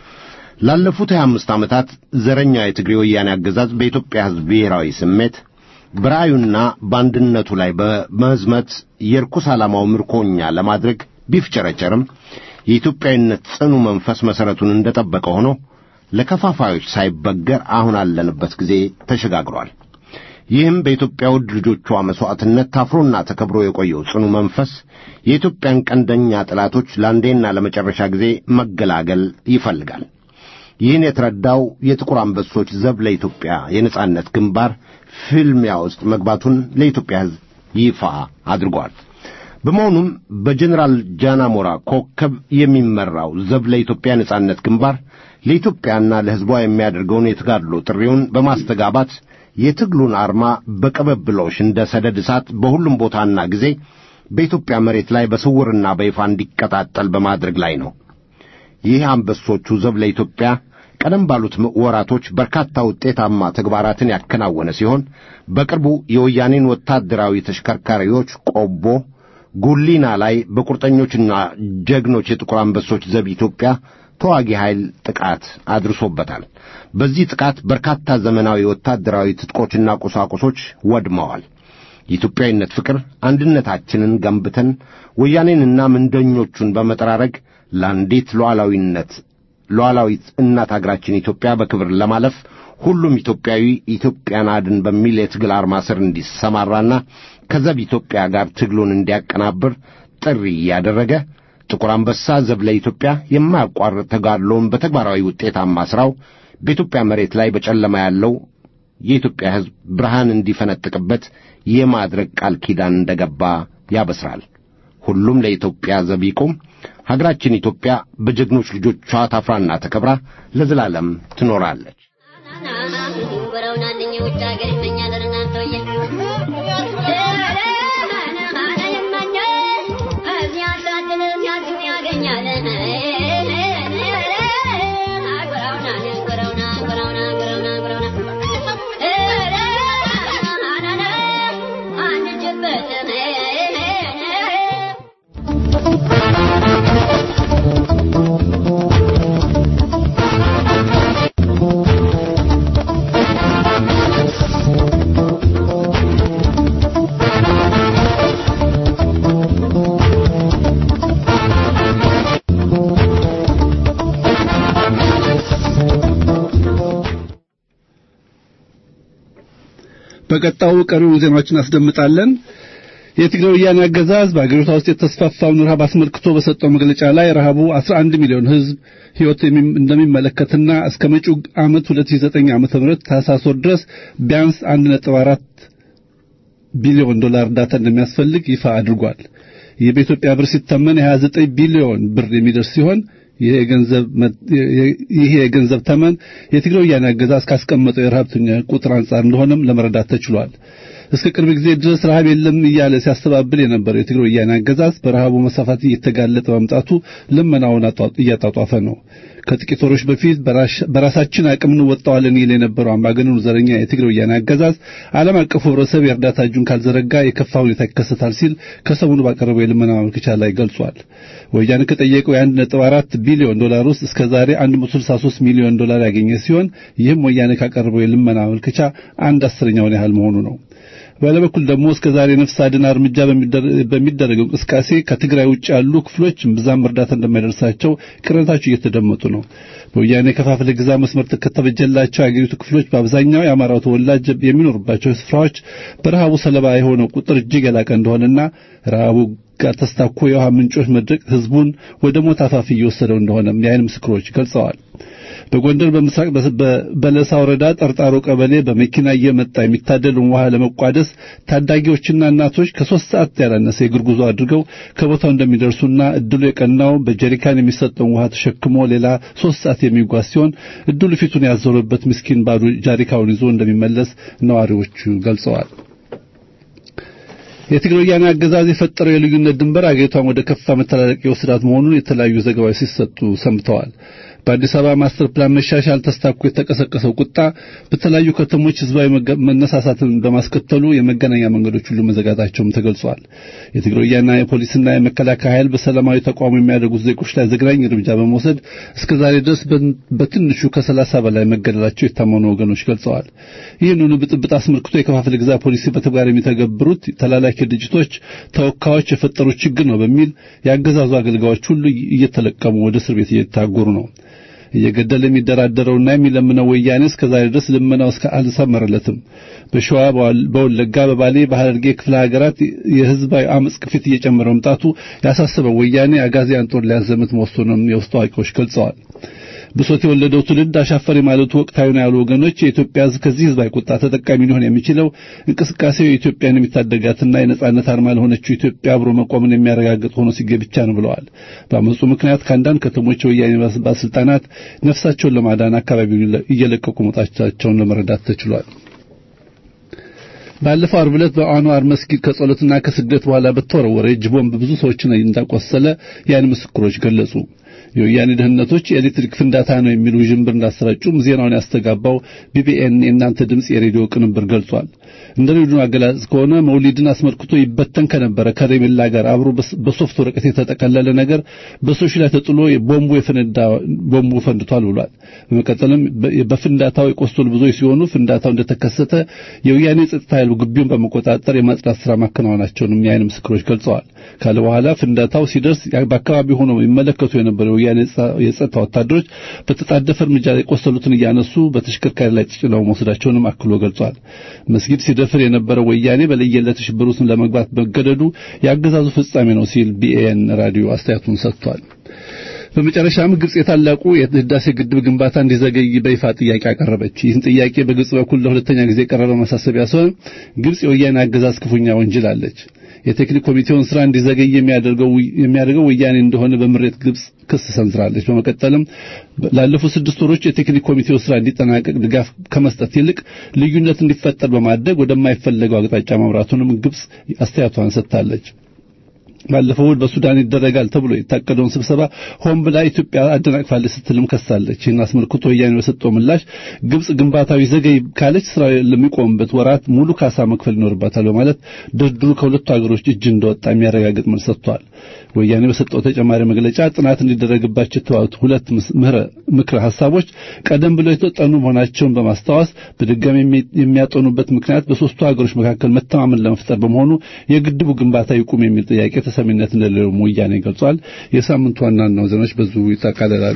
ላለፉት 25 ዓመታት ዘረኛው የትግሬ ወያኔ አገዛዝ በኢትዮጵያ ሕዝብ ብሔራዊ ስሜት በራእዩና በአንድነቱ ላይ በመዝመት የርኩስ ዓላማው ምርኮኛ ለማድረግ ቢፍጨረጨርም የኢትዮጵያዊነት ጽኑ መንፈስ መሠረቱን እንደጠበቀ ሆኖ ለከፋፋዮች ሳይበገር አሁን አለንበት ጊዜ ተሸጋግሯል። ይህም በኢትዮጵያ ውድ ልጆቿ መሥዋዕትነት ታፍሮና ተከብሮ የቆየው ጽኑ መንፈስ የኢትዮጵያን ቀንደኛ ጠላቶች ለአንዴና ለመጨረሻ ጊዜ መገላገል ይፈልጋል። ይህን የተረዳው የጥቁር አንበሶች ዘብ ለኢትዮጵያ የነጻነት ግንባር ፍልሚያ ውስጥ መግባቱን ለኢትዮጵያ ሕዝብ ይፋ አድርጓል። በመሆኑም በጀኔራል ጃናሞራ ኮከብ የሚመራው ዘብ ለኢትዮጵያ ነጻነት ግንባር ለኢትዮጵያና ለሕዝቧ የሚያደርገውን የተጋድሎ ጥሪውን በማስተጋባት የትግሉን አርማ በቅብብሎሽ እንደ ሰደድ እሳት በሁሉም ቦታና ጊዜ በኢትዮጵያ መሬት ላይ በስውርና በይፋ እንዲቀጣጠል በማድረግ ላይ ነው። ይህ አንበሶቹ ዘብ ለኢትዮጵያ ቀደም ባሉት ወራቶች በርካታ ውጤታማ ተግባራትን ያከናወነ ሲሆን በቅርቡ የወያኔን ወታደራዊ ተሽከርካሪዎች ቆቦ፣ ጉሊና ላይ በቁርጠኞችና ጀግኖች የጥቁር አንበሶች ዘብ ኢትዮጵያ ተዋጊ ኃይል ጥቃት አድርሶበታል። በዚህ ጥቃት በርካታ ዘመናዊ ወታደራዊ ትጥቆችና ቁሳቁሶች ወድመዋል። የኢትዮጵያዊነት ፍቅር አንድነታችንን ገንብተን ወያኔንና ምንደኞቹን በመጠራረግ ለአንዲት ሉዓላዊነት ሉዓላዊት እናት አገራችን ኢትዮጵያ በክብር ለማለፍ ሁሉም ኢትዮጵያዊ ኢትዮጵያን አድን በሚል የትግል አርማ ስር እንዲሰማራና ከዘብ ኢትዮጵያ ጋር ትግሉን እንዲያቀናብር ጥሪ እያደረገ ጥቁር አንበሳ ዘብ ለኢትዮጵያ የማያቋርጥ ተጋድሎውን በተግባራዊ ውጤታማ ሥራው በኢትዮጵያ መሬት ላይ በጨለማ ያለው የኢትዮጵያ ሕዝብ ብርሃን እንዲፈነጥቅበት የማድረግ ቃል ኪዳን እንደገባ ያበስራል። ሁሉም ለኢትዮጵያ ዘብ ይቁም። ሀገራችን ኢትዮጵያ በጀግኖች ልጆቿ ታፍራና ተከብራ ለዘላለም ትኖራለች። በቀጣዩ ቀሪውን ዜናዎችን አስደምጣለን። የትግራይ ወያኔ አገዛዝ በአገሪቷ ውስጥ የተስፋፋውን ረሃብ አስመልክቶ በሰጠው መግለጫ ላይ ረሃቡ 11 ሚሊዮን ሕዝብ ሕይወት እንደሚመለከትና እስከ መጪው ዓመት 2009 ዓመተ ምህረት ታህሳስ ወር ድረስ ቢያንስ 1.4 ቢሊዮን ዶላር እርዳታ እንደሚያስፈልግ ይፋ አድርጓል። ይህ በኢትዮጵያ ብር ሲተመን የ29 ቢሊዮን ብር የሚደርስ ሲሆን ይህ የገንዘብ ተመን የትግራይ ወያኔ አገዛዝ ካስቀመጠው የረሃብተኛ ቁጥር አንጻር እንደሆነም ለመረዳት ተችሏል። እስከ ቅርብ ጊዜ ድረስ ረሃብ የለም እያለ ሲያስተባብል የነበረው የትግራይ ወያኔ አገዛዝ በረሃቡ መስፋፋት እየተጋለጠ መምጣቱ ልመናውን እያጣጧፈ ነው። ከጥቂት ወሮች በፊት በራሳችን አቅም እንወጣዋለን ይል የነበረው አምባገነኑ ዘረኛ የትግራይ ወያኔ አገዛዝ ዓለም አቀፉ ሕብረተሰብ የእርዳታ እጁን ካልዘረጋ የከፋ ሁኔታ ይከሰታል ሲል ከሰሞኑ ባቀረበው የልመና ማመልከቻ ላይ ገልጿል። ወያኔ ከጠየቀው የአንድ ነጥብ አራት ቢሊዮን ዶላር ውስጥ እስከ ዛሬ 163 ሚሊዮን ዶላር ያገኘ ሲሆን ይህም ወያኔ ካቀረበው የልመና ማመልከቻ አንድ አስረኛውን ያህል መሆኑ ነው። በሌላ በኩል ደግሞ እስከ ዛሬ ነፍስ አድን እርምጃ በሚደረገው እንቅስቃሴ ከትግራይ ውጭ ያሉ ክፍሎች ብዛም እርዳታ እንደማይደርሳቸው ቅሬታቸው እየተደመጡ ነው። በወያኔ ከፋፍለ ግዛ መስመር ከተበጀላቸው የአገሪቱ ክፍሎች በአብዛኛው የአማራው ተወላጅ የሚኖርባቸው ስፍራዎች በረሃቡ ሰለባ የሆነው ቁጥር እጅግ የላቀ እንደሆነና ረሃቡ ጋር ተስታኮ የውሃ ምንጮች መድረቅ ህዝቡን ወደ ሞት አፋፍ እየወሰደው እንደሆነም የዓይን ምስክሮች ገልጸዋል። በጎንደር በምስራቅ በለሳ ወረዳ ጠርጣሮ ቀበሌ በመኪና እየመጣ የሚታደልን ውሃ ለመቋደስ ታዳጊዎችና እናቶች ከሶስት ሰዓት ያላነሰ የእግር ጉዞ አድርገው ከቦታው እንደሚደርሱና እድሉ የቀናው በጀሪካን የሚሰጠውን ውሃ ተሸክሞ ሌላ ሶስት ሰዓት የሚጓዝ ሲሆን እድሉ ፊቱን ያዞረበት ምስኪን ባዶ ጃሪካውን ይዞ እንደሚመለስ ነዋሪዎቹ ገልጸዋል። የትግራይ ወያኔ አገዛዝ የፈጠረው የልዩነት ድንበር አገሪቷን ወደ ከፋ መተላለቅ የወሰዳት መሆኑን የተለያዩ ዘገባዎች ሲሰጡ ሰምተዋል። በአዲስ አበባ ማስተር ፕላን መሻሻል ተስታኮ የተቀሰቀሰው ቁጣ በተለያዩ ከተሞች ህዝባዊ መነሳሳትን በማስከተሉ የመገናኛ መንገዶች ሁሉ መዘጋታቸውም ተገልጿል። የትግራይ ወያኔ የፖሊስና የመከላከያ ኃይል በሰላማዊ ተቃውሞ የሚያደርጉት ዜጎች ላይ ዘግናኝ እርምጃ በመውሰድ እስከ ዛሬ ድረስ በትንሹ ከሰላሳ በላይ መገደላቸው የታመኑ ወገኖች ገልጸዋል። ይህንኑ ብጥብጥ አስመልክቶ የከፋፍለ ግዛ ፖሊሲ በተግባር የሚተገብሩት ተላላኪ ድርጅቶች ተወካዮች የፈጠሩት ችግር ነው በሚል የአገዛዙ አገልጋዮች ሁሉ እየተለቀሙ ወደ እስር ቤት እየታጎሩ ነው። እየገደለ የሚደራደረውና የሚለምነው ወያኔ እስከ ዛሬ ድረስ ልመናው እስከ አልሰመረለትም። በሸዋ፣ በወለጋ፣ በባሌ፣ በሐረርጌ ክፍለ ሀገራት የህዝባዊ አመጽ ቅፊት እየጨመረ መምጣቱ ያሳሰበው ወያኔ አጋዚያን ጦር ሊያዘምት መወሰኑን የውስጥ አዋቂዎች ገልጸዋል። ብሶት የወለደው ትውልድ አሻፈሪ ማለቱ ወቅታዊ ነው ያሉ ወገኖች የኢትዮጵያ ህዝብ ከዚህ ህዝባዊ ቁጣ ተጠቃሚ ሊሆን የሚችለው እንቅስቃሴው የኢትዮጵያን የሚታደጋትና የነጻነት አርማ ለሆነችው ኢትዮጵያ አብሮ መቆምን የሚያረጋግጥ ሆኖ ሲገኝ ብቻ ነው ብለዋል። በአመፁ ምክንያት ከአንዳንድ ከተሞች የወያኔ ባለስልጣናት ነፍሳቸውን ለማዳን አካባቢውን እየለቀቁ መውጣታቸውን ለመረዳት ተችሏል። ባለፈው ዓርብ ዕለት በአንዋር መስጊድ ከጸሎትና ከስግደት በኋላ በተወረወረ የእጅ ቦምብ ብዙ ሰዎችን እንዳቆሰለ የዓይን ምስክሮች ገለጹ። የወያኔ ደህንነቶች የኤሌክትሪክ ፍንዳታ ነው የሚሉ ውዥንብር እንዳሰራጩም ዜናውን ያስተጋባው ቢቢኤን የእናንተ ድምፅ የሬዲዮ ቅንብር ገልጿል። እንደ ሬዲዮ አገላለጽ ከሆነ መውሊድን አስመልክቶ ይበተን ከነበረ ከረሜላ ጋር አብሮ በሶፍት ወረቀት የተጠቀለለ ነገር በሰዎች ላይ ተጥሎ ቦምቡ የፈነዳ ቦምቡ ፈንድቷል ብሏል። በመቀጠልም በፍንዳታው የቆሰሉ ብዙዎች ሲሆኑ ፍንዳታው እንደተከሰተ የወያኔ ጸጥታ ኃይሉ ግቢውን በመቆጣጠር የማጽዳት ስራ ማከናወናቸውንም የዓይን ምስክሮች ገልጸዋል። ካለ በኋላ ፍንዳታው ሲደርስ በአካባቢው ሆነው ይመለከቱ የነበሩ የወያኔ የጸጥታ ወታደሮች በተጣደፈ እርምጃ የቆሰሉትን እያነሱ በተሽከርካሪ ላይ ተጭነው መውሰዳቸውንም አክሎ ገልጿል። መስጊድ ሲደፍር የነበረው ወያኔ በለየለት ሽብር ውስጥ ለመግባት መገደዱ የአገዛዙ ፍጻሜ ነው ሲል ቢኤን ራዲዮ አስተያየቱን ሰጥቷል። በመጨረሻም ግብጽ የታላቁ የህዳሴ ግድብ ግንባታ እንዲዘገይ በይፋ ጥያቄ አቀረበች። ይህን ጥያቄ በግብጽ በኩል ለሁለተኛ ጊዜ የቀረበ ማሳሰቢያ ሲሆን ግብጽ የወያኔ አገዛዝ ክፉኛ ወንጅላለች። የቴክኒክ ኮሚቴውን ስራ እንዲዘገይ የሚያደርገው የሚያደርገው ወያኔ እንደሆነ በምሬት ግብጽ ክስ ሰንዝራለች። በመቀጠልም ላለፉት ስድስት ወሮች የቴክኒክ ኮሚቴው ስራ እንዲጠናቀቅ ድጋፍ ከመስጠት ይልቅ ልዩነት እንዲፈጠር በማድረግ ወደማይፈለገው አቅጣጫ መምራቱንም ግብጽ አስተያየቷን ሰጥታለች። ባለፈው እሑድ በሱዳን ይደረጋል ተብሎ የታቀደውን ስብሰባ ሆን ብላ ኢትዮጵያ አደናቅፋለች ስትልም ከሳለች። ይህን አስመልክቶ ወያኔ በሰጠው ምላሽ ግብጽ ግንባታው ይዘገይ ካለች ስራ ለሚቆምበት ወራት ሙሉ ካሳ መክፈል ይኖርባታል በማለት ድርድሩ ከሁለቱ ሀገሮች እጅ እንደወጣ የሚያረጋግጥ መልስ ሰጥቷል። ወያኔ በሰጠው ተጨማሪ መግለጫ ጥናት እንዲደረግባቸው የተባሉት ሁለት ምክረ ሀሳቦች ቀደም ብለው የተጠኑ መሆናቸውን በማስታወስ በድጋሚ የሚያጠኑበት ምክንያት በሶስቱ ሀገሮች መካከል መተማመን ለመፍጠር በመሆኑ የግድቡ ግንባታ ይቁም የሚል ጥያቄ ተሰሚነት እንደሌለው ወያኔ ገልጿል። የሳምንቱ ዋና ዋና ዜናዎች በዙ ይጠቃለላሉ።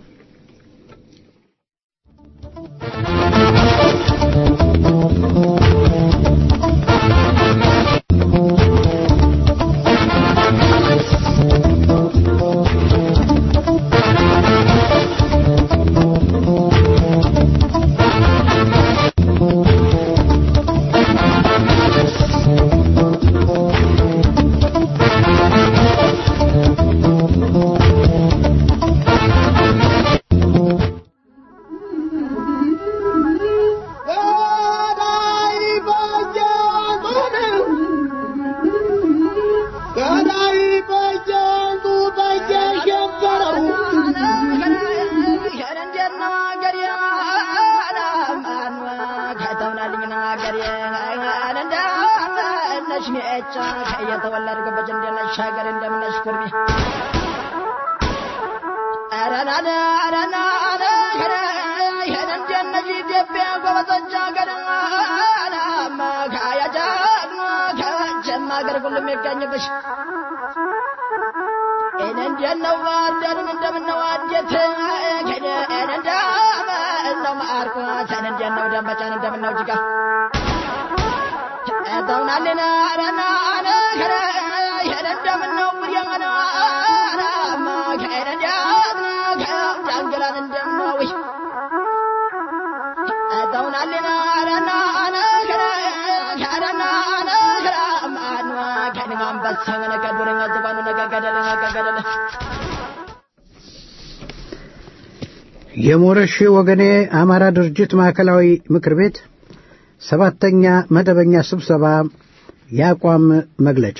የሞረሽ ወገኔ አማራ ድርጅት ማዕከላዊ ምክር ቤት ሰባተኛ መደበኛ ስብሰባ የአቋም መግለጫ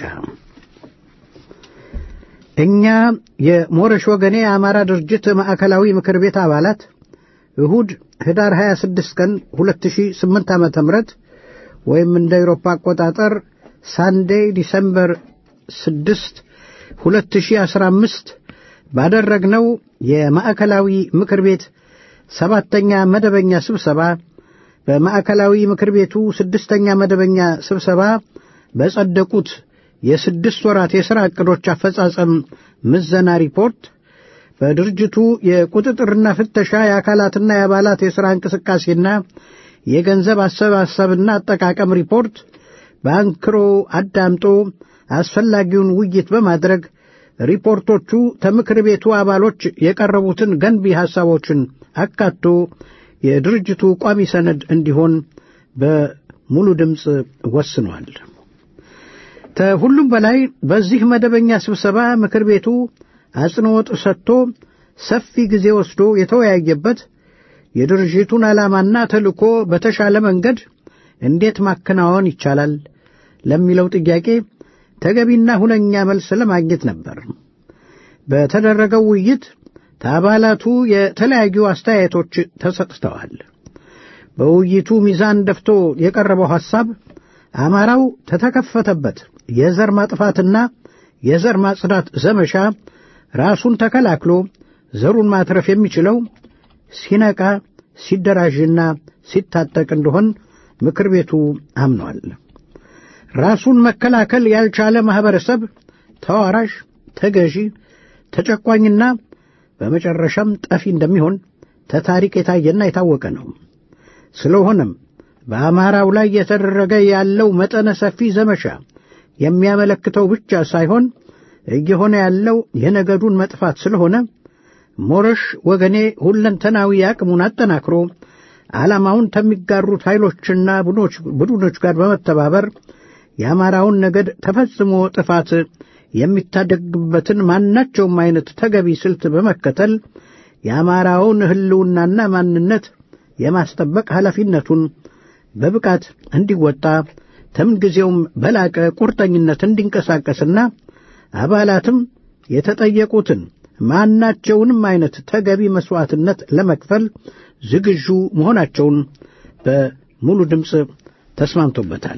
እኛ የሞረሽ ወገኔ የአማራ ድርጅት ማዕከላዊ ምክር ቤት አባላት እሁድ ህዳር 26 ቀን 2008 ዓመተ ምህረት ወይም እንደ አውሮፓ አቆጣጠር ሳንዴይ ዲሰምበር 6 2015 ባደረግነው የማዕከላዊ ምክር ቤት ሰባተኛ መደበኛ ስብሰባ በማዕከላዊ ምክር ቤቱ ስድስተኛ መደበኛ ስብሰባ በጸደቁት የስድስት ወራት የሥራ ዕቅዶች አፈጻጸም ምዘና ሪፖርት በድርጅቱ የቁጥጥርና ፍተሻ የአካላትና የአባላት የሥራ እንቅስቃሴና የገንዘብ አሰባሰብና አጠቃቀም ሪፖርት በአንክሮ አዳምጦ አስፈላጊውን ውይይት በማድረግ ሪፖርቶቹ ከምክር ቤቱ አባሎች የቀረቡትን ገንቢ ሐሳቦችን አካቶ የድርጅቱ ቋሚ ሰነድ እንዲሆን በሙሉ ድምፅ ወስኗል። ከሁሉም በላይ በዚህ መደበኛ ስብሰባ ምክር ቤቱ አጽንዖት ሰጥቶ ሰፊ ጊዜ ወስዶ የተወያየበት የድርጅቱን ዓላማና ተልእኮ በተሻለ መንገድ እንዴት ማከናወን ይቻላል ለሚለው ጥያቄ ተገቢና ሁነኛ መልስ ለማግኘት ነበር። በተደረገው ውይይት ከአባላቱ የተለያዩ አስተያየቶች ተሰጥተዋል። በውይይቱ ሚዛን ደፍቶ የቀረበው ሐሳብ አማራው ተተከፈተበት የዘር ማጥፋትና የዘር ማጽዳት ዘመቻ ራሱን ተከላክሎ ዘሩን ማትረፍ የሚችለው ሲነቃ ሲደራጅና ሲታጠቅ እንደሆን ምክር ቤቱ አምኗል። ራሱን መከላከል ያልቻለ ማኅበረሰብ ተዋራሽ፣ ተገዢ፣ ተጨቋኝና በመጨረሻም ጠፊ እንደሚሆን ተታሪክ የታየና የታወቀ ነው። ስለሆነም በአማራው ላይ የተደረገ ያለው መጠነ ሰፊ ዘመቻ የሚያመለክተው ብቻ ሳይሆን እየሆነ ያለው የነገዱን መጥፋት ስለሆነ ሞረሽ ወገኔ ሁለንተናዊ አቅሙን አጠናክሮ ዓላማውን ከሚጋሩት ኃይሎችና ቡድኖች ጋር በመተባበር የአማራውን ነገድ ተፈጽሞ ጥፋት የሚታደግበትን ማናቸውም አይነት ተገቢ ስልት በመከተል የአማራውን ሕልውናና ማንነት የማስጠበቅ ኃላፊነቱን በብቃት እንዲወጣ ከምንጊዜውም በላቀ ቁርጠኝነት እንዲንቀሳቀስና አባላትም የተጠየቁትን ማናቸውንም አይነት ተገቢ መሥዋዕትነት ለመክፈል ዝግጁ መሆናቸውን በሙሉ ድምፅ ተስማምቶበታል።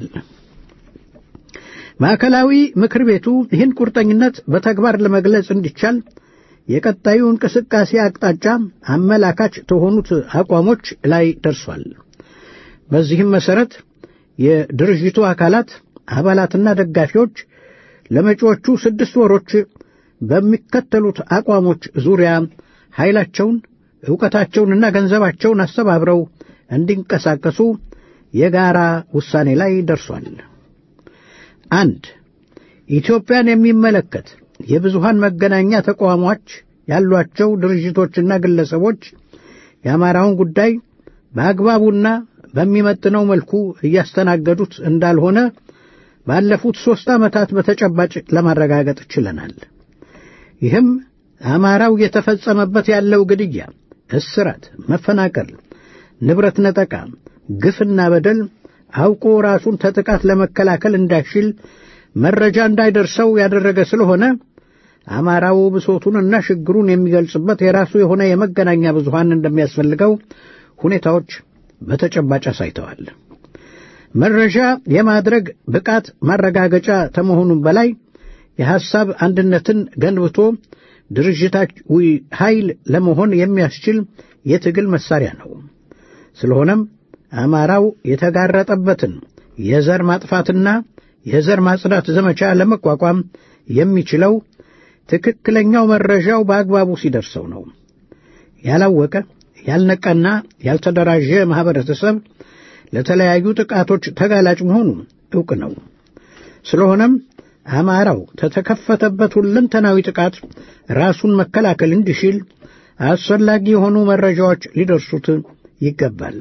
ማዕከላዊ ምክር ቤቱ ይህን ቁርጠኝነት በተግባር ለመግለጽ እንዲቻል የቀጣዩ እንቅስቃሴ አቅጣጫ አመላካች ከሆኑት አቋሞች ላይ ደርሷል። በዚህም መሠረት የድርጅቱ አካላት አባላትና ደጋፊዎች ለመጪዎቹ ስድስት ወሮች በሚከተሉት አቋሞች ዙሪያ ኃይላቸውን፣ ዕውቀታቸውንና ገንዘባቸውን አስተባብረው እንዲንቀሳቀሱ የጋራ ውሳኔ ላይ ደርሷል። አንድ ኢትዮጵያን የሚመለከት የብዙሃን መገናኛ ተቋሞች ያሏቸው ድርጅቶችና ግለሰቦች የአማራውን ጉዳይ በአግባቡና በሚመጥነው መልኩ እያስተናገዱት እንዳልሆነ ባለፉት ሦስት ዓመታት በተጨባጭ ለማረጋገጥ ችለናል። ይህም አማራው እየተፈጸመበት ያለው ግድያ፣ እስራት፣ መፈናቀል፣ ንብረት ነጠቃ፣ ግፍና በደል አውቆ ራሱን ተጥቃት ለመከላከል እንዳይችል መረጃ እንዳይደርሰው ያደረገ ስለሆነ አማራው ብሶቱንና ችግሩን የሚገልጽበት የራሱ የሆነ የመገናኛ ብዙሃን እንደሚያስፈልገው ሁኔታዎች በተጨባጭ አሳይተዋል። መረጃ የማድረግ ብቃት ማረጋገጫ ከመሆኑም በላይ የሐሳብ አንድነትን ገንብቶ ድርጅታዊ ኃይል ለመሆን የሚያስችል የትግል መሳሪያ ነው። ስለሆነም አማራው የተጋረጠበትን የዘር ማጥፋትና የዘር ማጽዳት ዘመቻ ለመቋቋም የሚችለው ትክክለኛው መረጃው በአግባቡ ሲደርሰው ነው። ያላወቀ ያልነቃና ያልተደራጀ ማኅበረተሰብ ለተለያዩ ጥቃቶች ተጋላጭ መሆኑ ዕውቅ ነው። ስለሆነም አማራው ከተከፈተበት ሁለንተናዊ ጥቃት ራሱን መከላከል እንዲችል አስፈላጊ የሆኑ መረጃዎች ሊደርሱት ይገባል።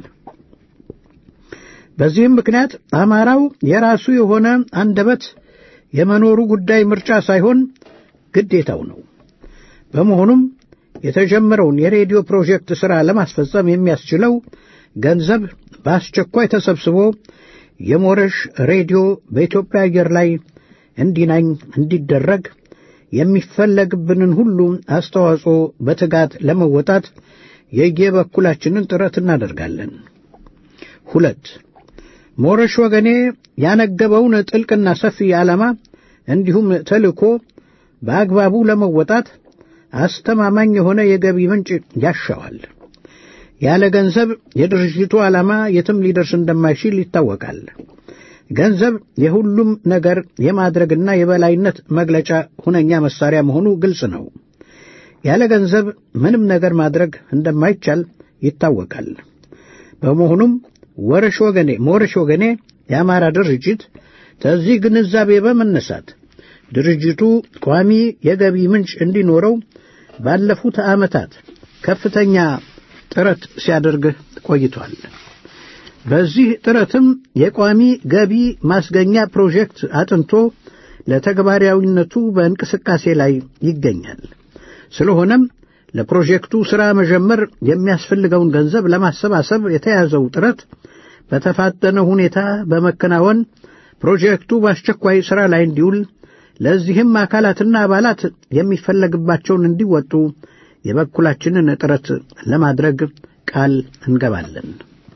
በዚህም ምክንያት አማራው የራሱ የሆነ አንደበት የመኖሩ ጉዳይ ምርጫ ሳይሆን ግዴታው ነው። በመሆኑም የተጀመረውን የሬዲዮ ፕሮጀክት ሥራ ለማስፈጸም የሚያስችለው ገንዘብ በአስቸኳይ ተሰብስቦ የሞረሽ ሬዲዮ በኢትዮጵያ አየር ላይ እንዲናኝ እንዲደረግ የሚፈለግብንን ሁሉ አስተዋጽኦ በትጋት ለመወጣት የየበኩላችንን ጥረት እናደርጋለን። ሁለት ሞረሽ ወገኔ ያነገበውን ጥልቅና ሰፊ ዓላማ እንዲሁም ተልእኮ በአግባቡ ለመወጣት አስተማማኝ የሆነ የገቢ ምንጭ ያሻዋል። ያለ ገንዘብ የድርጅቱ ዓላማ የትም ሊደርስ እንደማይችል ይታወቃል። ገንዘብ የሁሉም ነገር የማድረግና የበላይነት መግለጫ ሁነኛ መሳሪያ መሆኑ ግልጽ ነው። ያለ ገንዘብ ምንም ነገር ማድረግ እንደማይቻል ይታወቃል። በመሆኑም ወረሽ ወገኔ ሞረሽ ወገኔ የአማራ ድርጅት ከዚህ ግንዛቤ በመነሳት ድርጅቱ ቋሚ የገቢ ምንጭ እንዲኖረው ባለፉት ዓመታት ከፍተኛ ጥረት ሲያደርግ ቆይቷል። በዚህ ጥረትም የቋሚ ገቢ ማስገኛ ፕሮጀክት አጥንቶ ለተግባራዊነቱ በእንቅስቃሴ ላይ ይገኛል። ስለሆነም ለፕሮጀክቱ ሥራ መጀመር የሚያስፈልገውን ገንዘብ ለማሰባሰብ የተያዘው ጥረት በተፋጠነ ሁኔታ በመከናወን ፕሮጀክቱ በአስቸኳይ ሥራ ላይ እንዲውል ለዚህም አካላትና አባላት የሚፈለግባቸውን እንዲወጡ የበኩላችንን ጥረት ለማድረግ ቃል እንገባለን።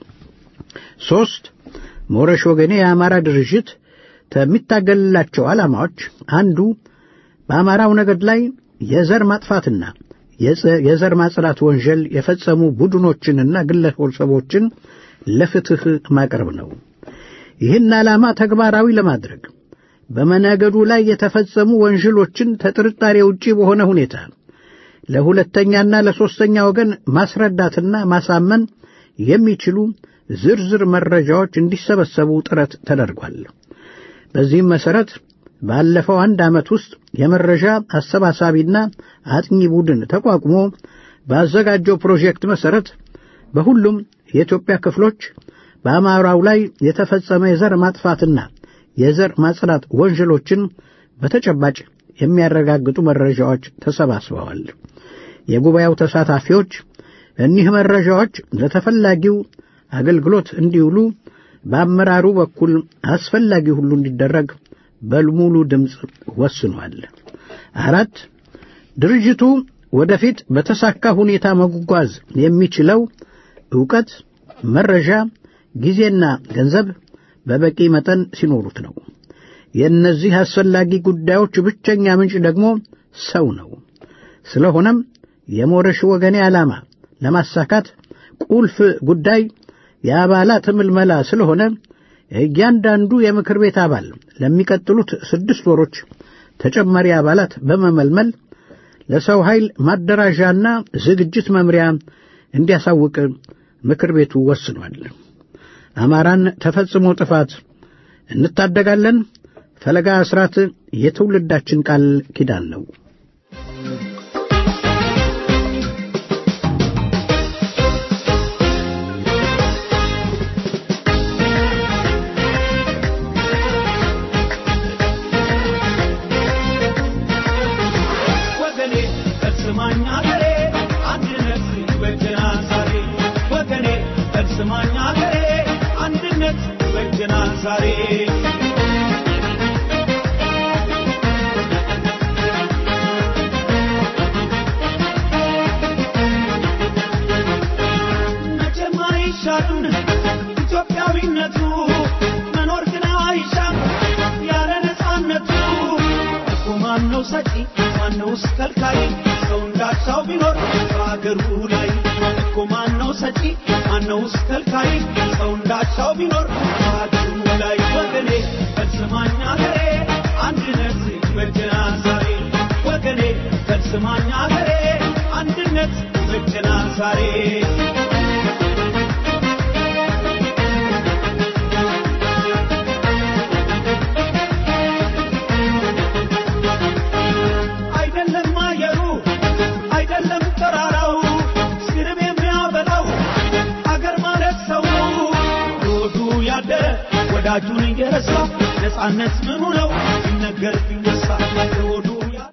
ሦስት ሞረሽ ወገኔ የአማራ ድርጅት ከሚታገልላቸው ዓላማዎች አንዱ በአማራው ነገድ ላይ የዘር ማጥፋትና የዘር ማጽዳት ወንጀል የፈጸሙ ቡድኖችንና ግለሰቦችን ለፍትሕ ማቅረብ ነው። ይህን ዓላማ ተግባራዊ ለማድረግ በመነገዱ ላይ የተፈጸሙ ወንጀሎችን ተጥርጣሬ ውጪ በሆነ ሁኔታ ለሁለተኛና ለሦስተኛ ወገን ማስረዳትና ማሳመን የሚችሉ ዝርዝር መረጃዎች እንዲሰበሰቡ ጥረት ተደርጓል። በዚህም መሠረት ባለፈው አንድ ዓመት ውስጥ የመረጃ አሰባሳቢና አጥኚ ቡድን ተቋቁሞ ባዘጋጀው ፕሮጀክት መሠረት በሁሉም የኢትዮጵያ ክፍሎች በአማራው ላይ የተፈጸመ የዘር ማጥፋትና የዘር ማጽዳት ወንጀሎችን በተጨባጭ የሚያረጋግጡ መረጃዎች ተሰባስበዋል። የጉባኤው ተሳታፊዎች እኒህ መረጃዎች ለተፈላጊው አገልግሎት እንዲውሉ በአመራሩ በኩል አስፈላጊ ሁሉ እንዲደረግ በሙሉ ድምፅ ወስኗል። አራት ድርጅቱ ወደፊት በተሳካ ሁኔታ መጓዝ የሚችለው ዕውቀት፣ መረጃ፣ ጊዜና ገንዘብ በበቂ መጠን ሲኖሩት ነው። የእነዚህ አስፈላጊ ጉዳዮች ብቸኛ ምንጭ ደግሞ ሰው ነው። ስለሆነም የሞረሽ ወገኔ ዓላማ ለማሳካት ቁልፍ ጉዳይ የአባላት ምልመላ ስለሆነ እያንዳንዱ የምክር ቤት አባል ለሚቀጥሉት ስድስት ወሮች ተጨማሪ አባላት በመመልመል ለሰው ኃይል ማደራዣና ዝግጅት መምሪያ እንዲያሳውቅ ምክር ቤቱ ወስኗል። አማራን ተፈጽሞ ጥፋት እንታደጋለን። ፈለጋ አስራት የትውልዳችን ቃል ኪዳን ነው። ኢትዮጵያዊነቱ መኖር ግን አይሻም ያለ ነፃነቱ እኮ ማነው ሰጪ ማነውስ ከልካይ ሰው እንዳቻው ቢኖር በአገሩ ላይ እኮ ማነው ሰጪ ማነውስ ከልካይ ሰው እንዳቻው ቢኖር በአገሩ ላይ ወገኔ ፈጽማኝ አገሬ አንድነት ይበጀናል ዛሬ ወገኔ ፈጽማኝ አገሬ አንድነት ይበጀናል ዛሬ አይደለም አየሩ አይደለም ተራራው ስርብ የሚያበላው አገር ማለት ሰው ሮዱ ያደረ ወዳጁን እየረሳ ነፃነት ምኑ ነው ሲነገር ቢነሳ ሮዱ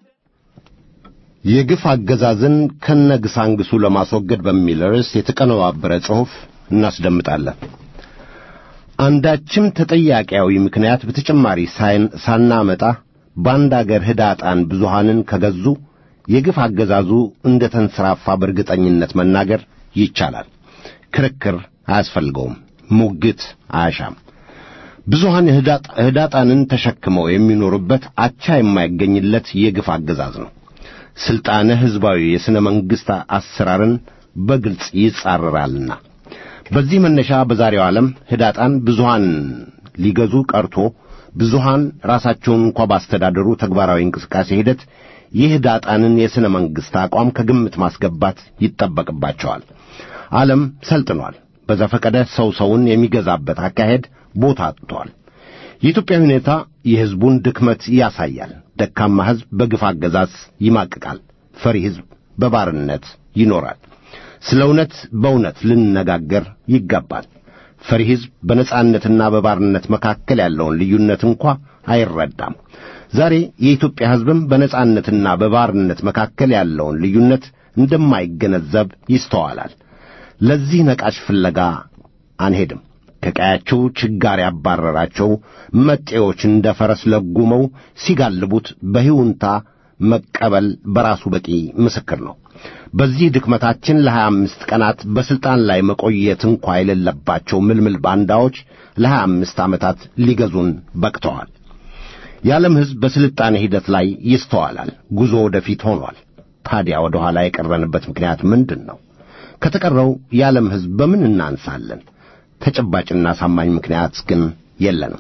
የግፍ አገዛዝን ከነግሳንግሱ ለማስወገድ በሚል ርዕስ የተቀነባበረ ጽሑፍ እናስደምጣለን። አንዳችም ተጠያቂያዊ ምክንያት በተጨማሪ ሳይን- ሳናመጣ በአንድ አገር ህዳጣን ብዙሃንን ከገዙ የግፍ አገዛዙ እንደ ተንሰራፋ በእርግጠኝነት መናገር ይቻላል። ክርክር አያስፈልገውም። ሙግት አያሻም። ብዙሃን ህዳጥ- ህዳጣንን ተሸክመው የሚኖሩበት አቻ የማይገኝለት የግፍ አገዛዝ ነው። ሥልጣነ ሕዝባዊ የሥነ መንግሥት አሰራርን በግልጽ ይጻረራልና። በዚህ መነሻ በዛሬው ዓለም ህዳጣን ብዙሃን ሊገዙ ቀርቶ ብዙሃን ራሳቸውን እንኳ ባስተዳደሩ ተግባራዊ እንቅስቃሴ ሂደት የህዳጣንን የሥነ መንግሥት አቋም ከግምት ማስገባት ይጠበቅባቸዋል። ዓለም ሰልጥኗል። በዘፈቀደ ሰው ሰውን የሚገዛበት አካሄድ ቦታ አጥቷል። የኢትዮጵያ ሁኔታ የሕዝቡን ድክመት ያሳያል። ደካማ ሕዝብ በግፍ አገዛዝ ይማቅቃል። ፈሪ ሕዝብ በባርነት ይኖራል። ስለ እውነት በእውነት ልንነጋገር ይገባል። ፈሪ ሕዝብ በነጻነትና በባርነት መካከል ያለውን ልዩነት እንኳ አይረዳም። ዛሬ የኢትዮጵያ ሕዝብም በነጻነትና በባርነት መካከል ያለውን ልዩነት እንደማይገነዘብ ይስተዋላል። ለዚህ ነቃሽ ፍለጋ አንሄድም። ከቀያቸው ችጋር ያባረራቸው መጤዎች እንደ ፈረስ ለጉመው ሲጋልቡት በሕይውንታ መቀበል በራሱ በቂ ምስክር ነው። በዚህ ድክመታችን ለሀያ አምስት ቀናት በሥልጣን ላይ መቆየት እንኳ የሌለባቸው ምልምል ባንዳዎች ለሀያ አምስት ዓመታት ሊገዙን በቅተዋል። የዓለም ሕዝብ በስልጣኔ ሂደት ላይ ይስተዋላል። ጉዞ ወደፊት ሆኗል። ታዲያ ወደ ኋላ የቀረንበት ምክንያት ምንድን ነው? ከተቀረው የዓለም ሕዝብ በምን እናንሳለን? ተጨባጭና አሳማኝ ምክንያት ግን የለንም።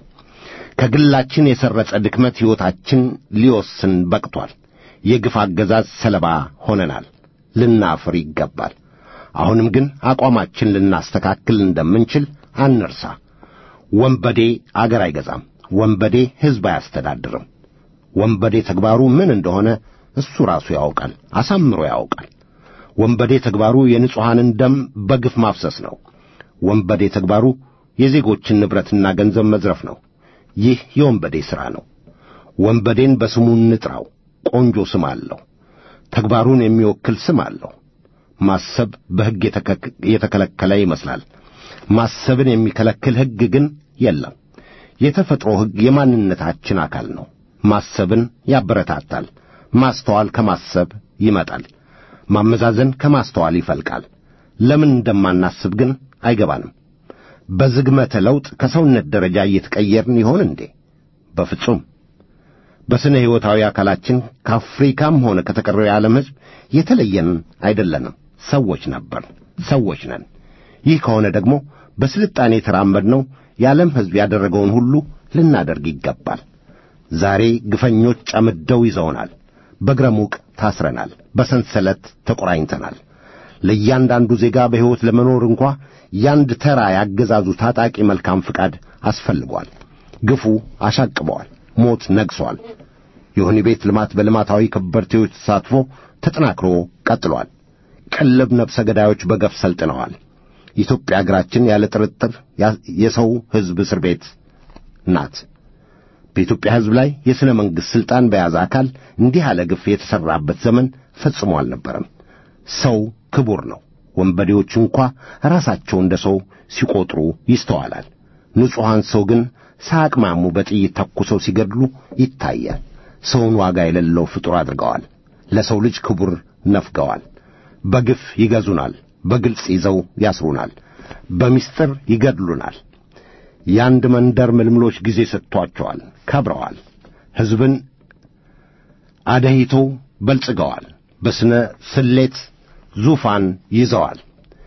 ከግላችን የሰረጸ ድክመት ሕይወታችን ሊወስን በቅቷል። የግፍ አገዛዝ ሰለባ ሆነናል። ልናፍር ይገባል። አሁንም ግን አቋማችን ልናስተካክል እንደምንችል አንርሳ። ወንበዴ አገር አይገዛም። ወንበዴ ሕዝብ አያስተዳድርም። ወንበዴ ተግባሩ ምን እንደሆነ እሱ ራሱ ያውቃል፣ አሳምሮ ያውቃል። ወንበዴ ተግባሩ የንጹሐንን ደም በግፍ ማፍሰስ ነው። ወንበዴ ተግባሩ የዜጎችን ንብረትና ገንዘብ መዝረፍ ነው። ይህ የወንበዴ ሥራ ነው። ወንበዴን በስሙ እንጥራው። ቆንጆ ስም አለው። ተግባሩን የሚወክል ስም አለው። ማሰብ በሕግ የተከለከለ ይመስላል። ማሰብን የሚከለክል ሕግ ግን የለም። የተፈጥሮ ሕግ የማንነታችን አካል ነው። ማሰብን ያበረታታል። ማስተዋል ከማሰብ ይመጣል። ማመዛዘን ከማስተዋል ይፈልቃል። ለምን እንደማናስብ ግን አይገባንም። በዝግመተ ለውጥ ከሰውነት ደረጃ እየተቀየርን ይሆን እንዴ? በፍጹም። በስነ ሕይወታዊ አካላችን ከአፍሪካም ሆነ ከተቀረው የዓለም ሕዝብ የተለየን አይደለንም። ሰዎች ነበር፣ ሰዎች ነን። ይህ ከሆነ ደግሞ በስልጣኔ የተራመድነው የዓለም ሕዝብ ያደረገውን ሁሉ ልናደርግ ይገባል። ዛሬ ግፈኞች ጨምደው ይዘውናል። በእግረ ሙቅ ታስረናል። በሰንሰለት ተቆራኝተናል። ለእያንዳንዱ ዜጋ በሕይወት ለመኖር እንኳ ያንድ ተራ ያገዛዙ ታጣቂ መልካም ፍቃድ አስፈልጓል። ግፉ አሻቅበዋል። ሞት ነግሷል። የወህኒ ቤት ልማት በልማታዊ ከበርቴዎች ተሳትፎ ተጠናክሮ ቀጥሏል። ቅልብ ነፍሰ ገዳዮች በገፍ ሰልጥነዋል። ኢትዮጵያ አገራችን ያለ ጥርጥር የሰው ሕዝብ እስር ቤት ናት። በኢትዮጵያ ሕዝብ ላይ የሥነ መንግሥት ሥልጣን በያዘ አካል እንዲህ ያለ ግፍ የተሠራበት ዘመን ፈጽሞ አልነበረም። ሰው ክቡር ነው። ወንበዴዎች እንኳ ራሳቸው እንደ ሰው ሲቆጥሩ ይስተዋላል። ንጹሐን ሰው ግን ሳያቅማሙ በጥይት ተኩሰው ሲገድሉ ይታያል። ሰውን ዋጋ የሌለው ፍጡር አድርገዋል። ለሰው ልጅ ክቡር ነፍገዋል። በግፍ ይገዙናል። በግልጽ ይዘው ያስሩናል። በምስጢር ይገድሉናል። የአንድ መንደር ምልምሎች ጊዜ ሰጥቷቸዋል፣ ከብረዋል። ሕዝብን አደሂተው በልጽገዋል። በስነ ስሌት ዙፋን ይዘዋል።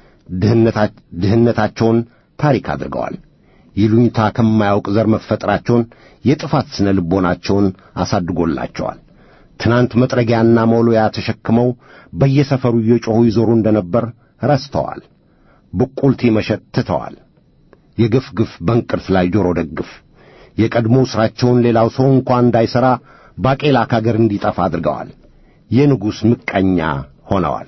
ድህነታቸውን ታሪክ አድርገዋል። ይሉኝታ ከማያውቅ ዘር መፈጠራቸውን የጥፋት ስነ ልቦናቸውን አሳድጎላቸዋል። ትናንት መጥረጊያና መውሎያ ተሸክመው በየሰፈሩ እየጮኹ ይዞሩ እንደነበር ረስተዋል። ብቁልቲ መሸጥ ትተዋል። የግፍ ግፍ በእንቅርት ላይ ጆሮ ደግፍ። የቀድሞ ሥራቸውን ሌላው ሰው እንኳ እንዳይሠራ ባቄላ ከአገር እንዲጠፋ አድርገዋል። የንጉሥ ምቀኛ ሆነዋል።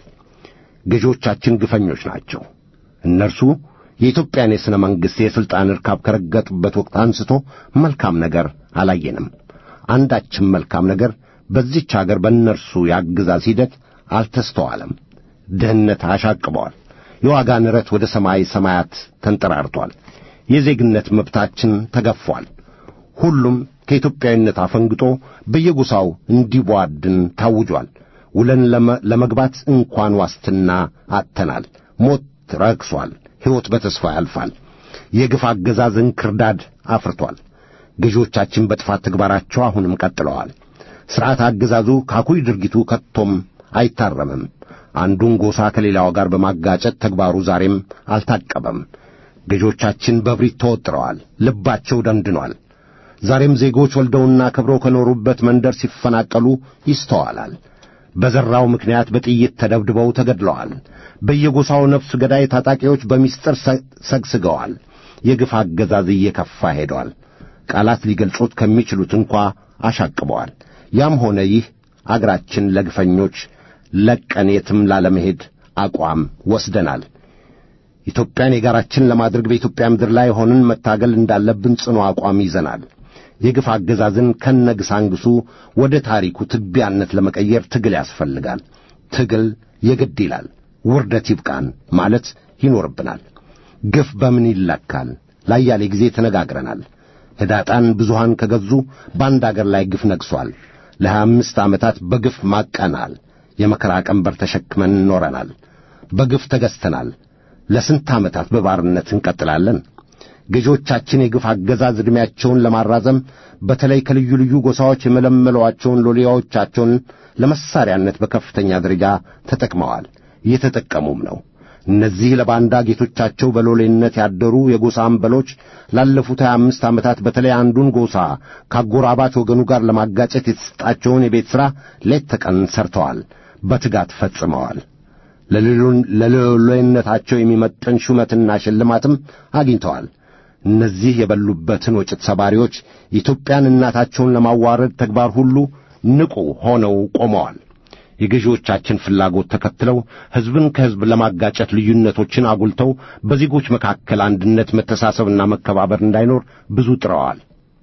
ገዦቻችን ግፈኞች ናቸው። እነርሱ የኢትዮጵያን የሥነ መንግሥት የሥልጣን ርካብ ከረገጡበት ወቅት አንስቶ መልካም ነገር አላየንም። አንዳችም መልካም ነገር በዚች አገር በእነርሱ የአገዛዝ ሂደት አልተስተዋለም። ድህነት አሻቅበዋል። የዋጋ ንረት ወደ ሰማይ ሰማያት ተንጠራርቷል። የዜግነት መብታችን ተገፏል። ሁሉም ከኢትዮጵያዊነት አፈንግጦ በየጎሳው እንዲቧድን ታውጇል። ውለን ለመግባት እንኳን ዋስትና አጥተናል። ሞት ረክሷል። ሕይወት በተስፋ ያልፋል። የግፍ አገዛዝ እንክርዳድ አፍርቷል። ገዢዎቻችን በጥፋት ተግባራቸው አሁንም ቀጥለዋል። ሥርዓት አገዛዙ ካኩይ ድርጊቱ ከቶም አይታረምም። አንዱን ጎሳ ከሌላው ጋር በማጋጨት ተግባሩ ዛሬም አልታቀበም። ገዢዎቻችን በብሪት ተወጥረዋል። ልባቸው ደንድኗል። ዛሬም ዜጎች ወልደውና ከብረው ከኖሩበት መንደር ሲፈናቀሉ ይስተዋላል። በዘራው ምክንያት በጥይት ተደብድበው ተገድለዋል። በየጎሳው ነፍስ ገዳይ ታጣቂዎች በምስጢር ሰግስገዋል። የግፍ አገዛዝ እየከፋ ሄደዋል። ቃላት ሊገልጹት ከሚችሉት እንኳ አሻቅበዋል። ያም ሆነ ይህ አገራችን ለግፈኞች ለቀን የትም ላለመሄድ አቋም ወስደናል። ኢትዮጵያን የጋራችን ለማድረግ በኢትዮጵያ ምድር ላይ ሆነን መታገል እንዳለብን ጽኑ አቋም ይዘናል። የግፍ አገዛዝን ከነግሳንግሱ ወደ ታሪኩ ትቢያነት ለመቀየር ትግል ያስፈልጋል። ትግል የግድ ይላል። ውርደት ይብቃን ማለት ይኖርብናል። ግፍ በምን ይለካል? ላያሌ ጊዜ ተነጋግረናል። ህዳጣን ብዙሃን ከገዙ በአንድ አገር ላይ ግፍ ነግሷል። ለሀያ አምስት ዓመታት በግፍ ማቀናል። የመከራ ቀንበር ተሸክመን ኖረናል። በግፍ ተገዝተናል። ለስንት ዓመታት በባርነት እንቀጥላለን? ገዢዎቻችን የግፍ አገዛዝ ዕድሜያቸውን ለማራዘም በተለይ ከልዩ ልዩ ጎሳዎች የመለመሏቸውን ሎሌዎቻቸውን ለመሳሪያነት በከፍተኛ ደረጃ ተጠቅመዋል፣ እየተጠቀሙም ነው። እነዚህ ለባንዳ ጌቶቻቸው በሎሌነት ያደሩ የጎሳ አምበሎች ላለፉት ሀያ አምስት ዓመታት በተለይ አንዱን ጎሳ ከአጎራባች ወገኑ ጋር ለማጋጨት የተሰጣቸውን የቤት ሥራ ሌት ተቀን ሰርተዋል፣ በትጋት ፈጽመዋል። ለሎሌነታቸው የሚመጥን ሹመትና ሽልማትም አግኝተዋል። እነዚህ የበሉበትን ወጭት ሰባሪዎች ኢትዮጵያን እናታቸውን ለማዋረድ ተግባር ሁሉ ንቁ ሆነው ቆመዋል። የገዢዎቻችን ፍላጎት ተከትለው ሕዝብን ከሕዝብ ለማጋጨት ልዩነቶችን አጉልተው በዜጎች መካከል አንድነት፣ መተሳሰብና መከባበር እንዳይኖር ብዙ ጥረዋል።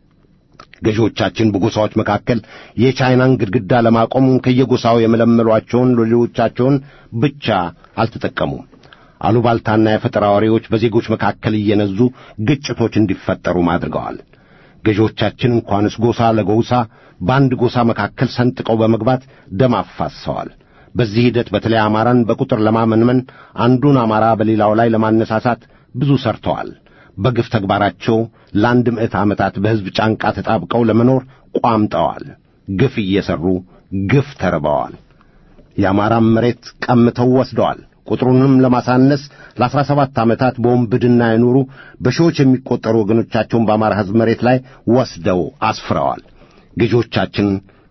ገዢዎቻችን በጎሳዎች መካከል የቻይናን ግድግዳ ለማቆም ከየጎሳው የመለመሏቸውን ሎሌዎቻቸውን ብቻ አልተጠቀሙም። አሉባልታና የፈጠራ ወሬዎች በዜጎች መካከል እየነዙ ግጭቶች እንዲፈጠሩም አድርገዋል። ገዢዎቻችን እንኳንስ ጎሳ ለጎሳ በአንድ ጎሳ መካከል ሰንጥቀው በመግባት ደም አፋሰዋል። በዚህ ሂደት በተለይ አማራን በቁጥር ለማመንመን አንዱን አማራ በሌላው ላይ ለማነሳሳት ብዙ ሰርተዋል። በግፍ ተግባራቸው ለአንድ ምዕት ዓመታት በሕዝብ ጫንቃ ተጣብቀው ለመኖር ቋምጠዋል። ግፍ እየሠሩ ግፍ ተርበዋል። የአማራም መሬት ቀምተው ወስደዋል። ቁጥሩንም ለማሳነስ ለአስራ ሰባት ዓመታት በወንብድና የኖሩ በሺዎች የሚቈጠሩ ወገኖቻቸውን በአማራ ሕዝብ መሬት ላይ ወስደው አስፍረዋል። ገዢዎቻችን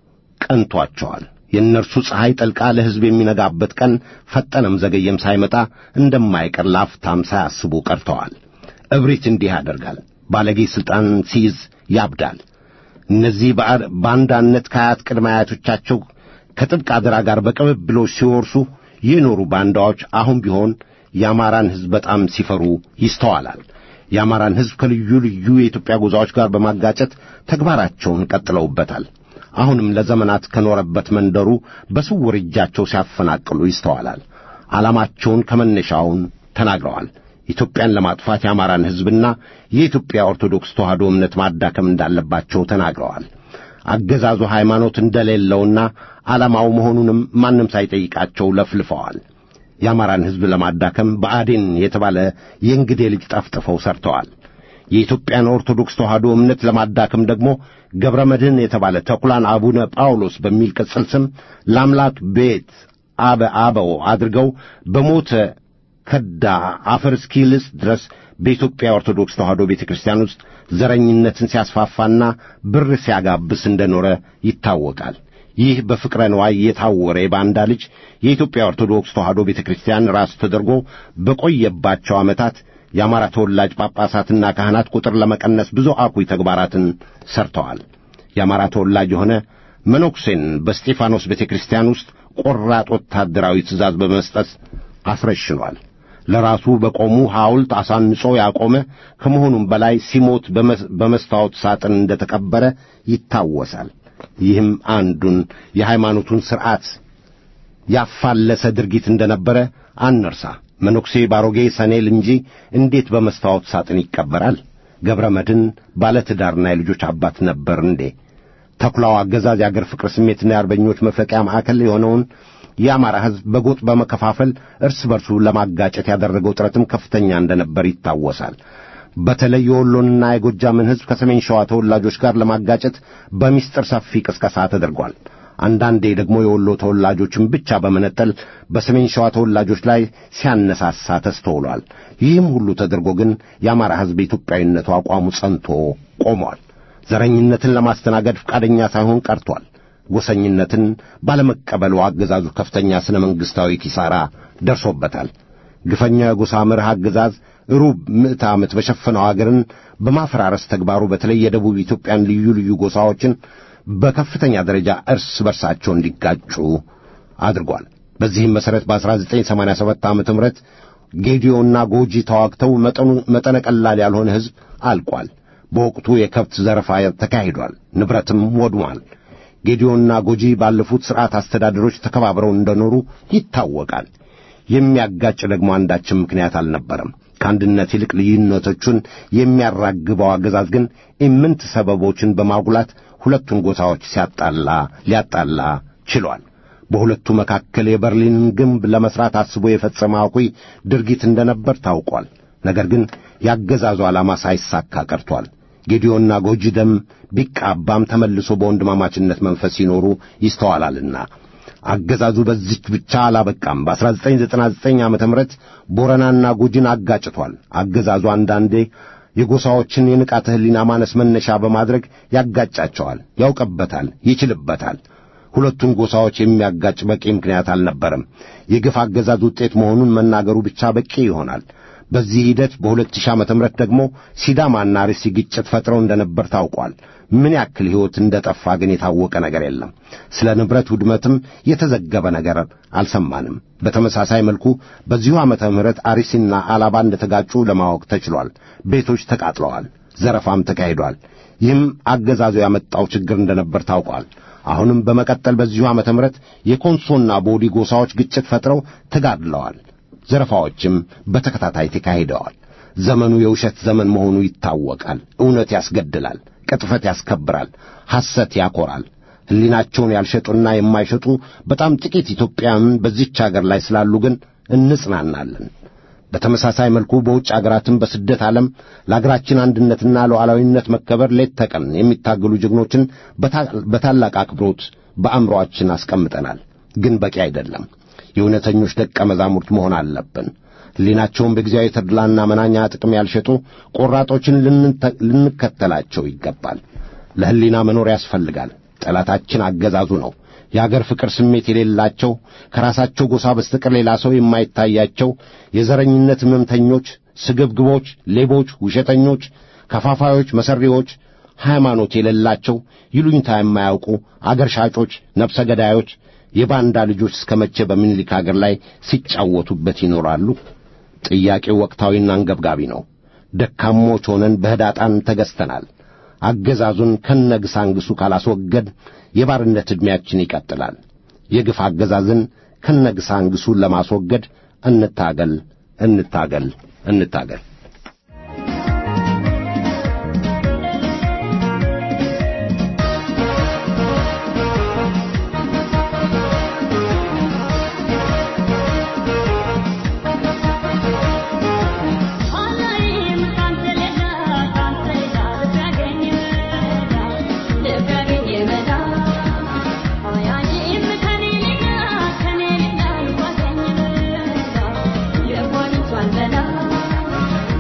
ቀንቷቸዋል። የእነርሱ ፀሐይ ጠልቃ ለሕዝብ የሚነጋበት ቀን ፈጠነም ዘገየም ሳይመጣ እንደማይቀር ላፍታም ሳያስቡ ቀርተዋል። እብሪት እንዲህ ያደርጋል። ባለጌ ሥልጣን ሲይዝ ያብዳል። እነዚህ ባንዳነት ከአያት ቅድመ አያቶቻቸው ከጥብቅ አደራ ጋር በቅብብሎች ሲወርሱ የኖሩ ባንዳዎች አሁን ቢሆን የአማራን ሕዝብ በጣም ሲፈሩ ይስተዋላል። የአማራን ሕዝብ ከልዩ ልዩ የኢትዮጵያ ጎዛዎች ጋር በማጋጨት ተግባራቸውን ቀጥለውበታል። አሁንም ለዘመናት ከኖረበት መንደሩ በስውር እጃቸው ሲያፈናቅሉ ይስተዋላል። ዓላማቸውን ከመነሻውን ተናግረዋል። ኢትዮጵያን ለማጥፋት የአማራን ሕዝብና የኢትዮጵያ ኦርቶዶክስ ተዋሕዶ እምነት ማዳከም እንዳለባቸው ተናግረዋል። አገዛዙ ሃይማኖት እንደሌለውና ዓላማው መሆኑንም ማንም ሳይጠይቃቸው ለፍልፈዋል። የአማራን ሕዝብ ለማዳከም ብአዴን የተባለ የእንግዴ ልጅ ጠፍጥፈው ሰርተዋል። የኢትዮጵያን ኦርቶዶክስ ተዋሕዶ እምነት ለማዳከም ደግሞ ገብረ መድኅን የተባለ ተኩላን አቡነ ጳውሎስ በሚል ቅጽል ስም ለአምላክ ቤት አበ አበው አድርገው በሞተ ከዳ አፈር እስኪልስ ድረስ በኢትዮጵያ ኦርቶዶክስ ተዋሕዶ ቤተ ክርስቲያን ውስጥ ዘረኝነትን ሲያስፋፋና ብር ሲያጋብስ እንደኖረ ይታወቃል። ይህ በፍቅረ ንዋይ የታወረ የባንዳ ልጅ የኢትዮጵያ ኦርቶዶክስ ተዋሕዶ ቤተ ክርስቲያን ራስ ተደርጎ በቆየባቸው ዓመታት የአማራ ተወላጅ ጳጳሳትና ካህናት ቁጥር ለመቀነስ ብዙ አኩይ ተግባራትን ሰርተዋል። የአማራ ተወላጅ የሆነ መነኩሴን በስጢፋኖስ ቤተ ክርስቲያን ውስጥ ቆራጥ ወታደራዊ ትእዛዝ በመስጠት አስረሽኗል። ለራሱ በቆሙ ሐውልት አሳንጾ ያቆመ ከመሆኑም በላይ ሲሞት በመስታወት ሳጥን እንደተቀበረ ይታወሳል። ይህም አንዱን የሃይማኖቱን ሥርዓት ያፋለሰ ድርጊት እንደነበረ አንርሳ። መነኩሴ ባሮጌ ሰኔል እንጂ እንዴት በመስታወት ሳጥን ይቀበራል? ገብረ መድኅን ባለትዳርና የልጆች አባት ነበር እንዴ? ተኩላው አገዛዝ የአገር ፍቅር ስሜትና የአርበኞች መፍለቂያ ማዕከል የሆነውን የአማራ ሕዝብ በጎጥ በመከፋፈል እርስ በርሱ ለማጋጨት ያደረገው ጥረትም ከፍተኛ እንደነበር ይታወሳል። በተለይ የወሎንና የጎጃምን ሕዝብ ከሰሜን ሸዋ ተወላጆች ጋር ለማጋጨት በሚስጥር ሰፊ ቅስቀሳ ተደርጓል። አንዳንዴ ደግሞ የወሎ ተወላጆችን ብቻ በመነጠል በሰሜን ሸዋ ተወላጆች ላይ ሲያነሳሳ ተስተውሏል። ይህም ሁሉ ተደርጎ ግን የአማራ ሕዝብ የኢትዮጵያዊነቱ አቋሙ ጸንቶ ቆሟል። ዘረኝነትን ለማስተናገድ ፈቃደኛ ሳይሆን ቀርቷል። ጎሰኝነትን ባለመቀበሉ አገዛዙ ከፍተኛ ሥነ መንግሥታዊ ኪሳራ ደርሶበታል። ግፈኛው የጎሳ መርህ አገዛዝ ሩብ ምዕተ ዓመት በሸፈነው አገርን በማፈራረስ ተግባሩ በተለይ የደቡብ ኢትዮጵያን ልዩ ልዩ ጎሳዎችን በከፍተኛ ደረጃ እርስ በርሳቸው እንዲጋጩ አድርጓል። በዚህም መሠረት በ1987 ዓ ም ጌዲዮና ጎጂ ተዋግተው መጠነ ቀላል ያልሆነ ሕዝብ አልቋል። በወቅቱ የከብት ዘረፋ ተካሂዷል፣ ንብረትም ወድሟል። ጌዲዮና ጎጂ ባለፉት ሥርዓት አስተዳደሮች ተከባብረው እንደኖሩ ይታወቃል። የሚያጋጭ ደግሞ አንዳችም ምክንያት አልነበረም። ከአንድነት ይልቅ ልዩነቶቹን የሚያራግበው አገዛዝ ግን ኢምንት ሰበቦችን በማጉላት ሁለቱን ጎሳዎች ሲያጣላ ሊያጣላ ችሏል። በሁለቱ መካከል የበርሊንን ግንብ ለመስራት አስቦ የፈጸመ አኩይ ድርጊት እንደነበር ታውቋል። ነገር ግን ያገዛዙ ዓላማ ሳይሳካ ቀርቷል። ጌዲዮና ጎጂ ደም ቢቃባም ተመልሶ በወንድማማችነት መንፈስ ሲኖሩ ይስተዋላልና አገዛዙ በዚች ብቻ አላበቃም። በ1999 ዓ ም ቦረናና ጉጂን አጋጭቷል። አገዛዙ አንዳንዴ የጎሳዎችን የንቃተ ሕሊና ማነስ መነሻ በማድረግ ያጋጫቸዋል። ያውቅበታል፣ ይችልበታል። ሁለቱን ጎሳዎች የሚያጋጭ በቂ ምክንያት አልነበረም። የግፍ አገዛዝ ውጤት መሆኑን መናገሩ ብቻ በቂ ይሆናል። በዚህ ሂደት በ2000 ዓመተ ምህረት ደግሞ ሲዳማና አርሲ ግጭት ፈጥረው እንደነበር ታውቋል። ምን ያክል ሕይወት እንደጠፋ ግን የታወቀ ነገር የለም። ስለ ንብረት ውድመትም የተዘገበ ነገር አልሰማንም። በተመሳሳይ መልኩ በዚሁ ዓመተ ምህረት አርሲና አላባ እንደተጋጩ ለማወቅ ተችሏል። ቤቶች ተቃጥለዋል፣ ዘረፋም ተካሂዷል። ይህም አገዛዙ ያመጣው ችግር እንደነበር ታውቋል። አሁንም በመቀጠል በዚሁ ዓመተ ምህረት የኮንሶና ቦዲ ጎሳዎች ግጭት ፈጥረው ተጋድለዋል። ዘረፋዎችም በተከታታይ ተካሂደዋል። ዘመኑ የውሸት ዘመን መሆኑ ይታወቃል። እውነት ያስገድላል፣ ቅጥፈት ያስከብራል፣ ሐሰት ያኮራል። ሕሊናቸውን ያልሸጡና የማይሸጡ በጣም ጥቂት ኢትዮጵያውያን በዚች አገር ላይ ስላሉ ግን እንጽናናለን። በተመሳሳይ መልኩ በውጭ አገራትም በስደት ዓለም ለአገራችን አንድነትና ሉዓላዊነት መከበር ሌት ተቀን የሚታገሉ ጀግኖችን በታላቅ አክብሮት በአእምሮአችን አስቀምጠናል። ግን በቂ አይደለም። የእውነተኞች ደቀ መዛሙርት መሆን አለብን። ሕሊናቸውን በጊዜያዊ ተድላና መናኛ ጥቅም ያልሸጡ ቆራጦችን ልንከተላቸው ይገባል። ለሕሊና መኖር ያስፈልጋል። ጠላታችን አገዛዙ ነው። የአገር ፍቅር ስሜት የሌላቸው ከራሳቸው ጎሳ በስተቀር ሌላ ሰው የማይታያቸው የዘረኝነት ሕመምተኞች፣ ስግብግቦች፣ ሌቦች፣ ውሸተኞች፣ ከፋፋዮች፣ መሰሪዎች፣ ሃይማኖት የሌላቸው ይሉኝታ የማያውቁ አገር ሻጮች፣ ነፍሰ ገዳዮች፣ የባንዳ ልጆች እስከ መቼ በምኒልክ አገር ላይ ሲጫወቱበት ይኖራሉ? ጥያቄው ወቅታዊና አንገብጋቢ ነው። ደካሞች ሆነን በህዳጣን ተገዝተናል። አገዛዙን ከነግሳንግሱ ካላስወገድ የባርነት ዕድሜያችን ይቀጥላል። የግፍ አገዛዝን ከነግሳንግሱ ለማስወገድ እንታገል፣ እንታገል፣ እንታገል። Yeah.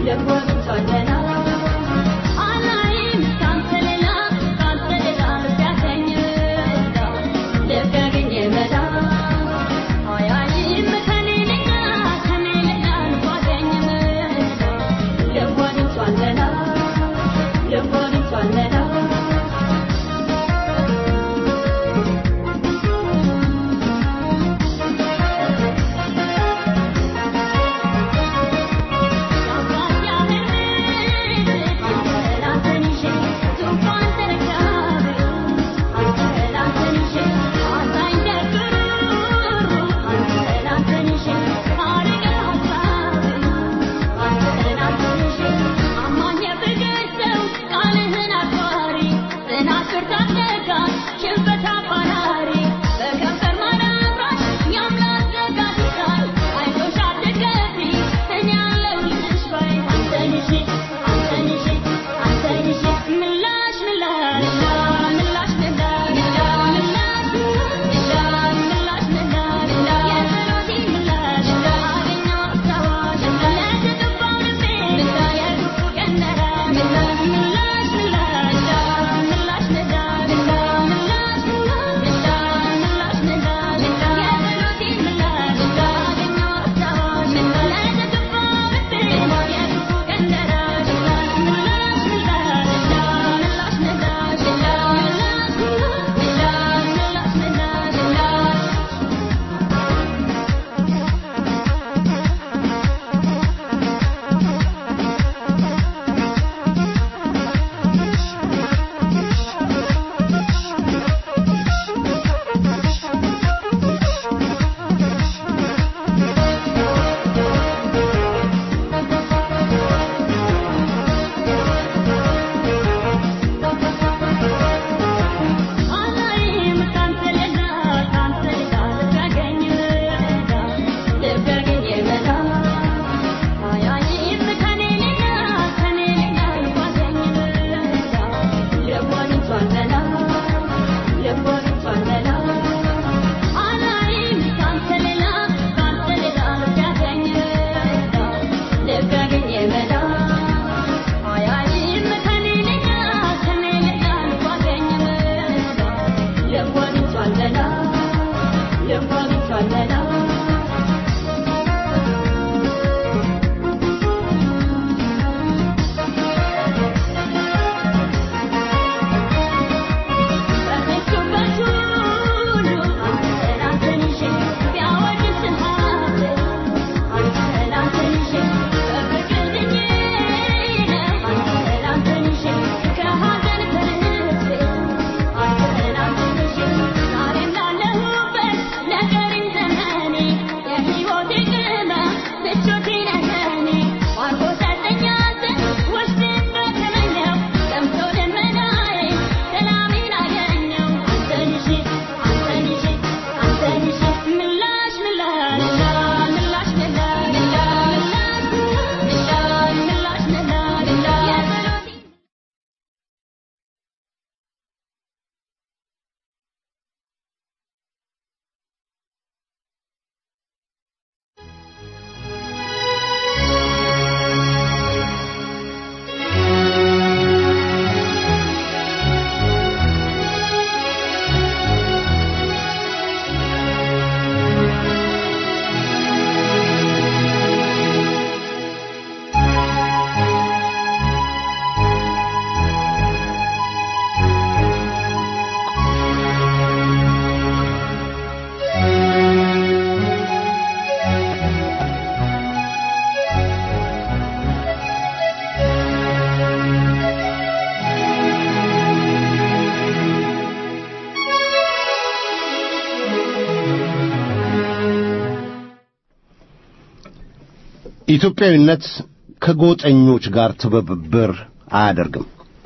ኢትዮጵያዊነት ከጎጠኞች ጋር ትብብር አያደርግም።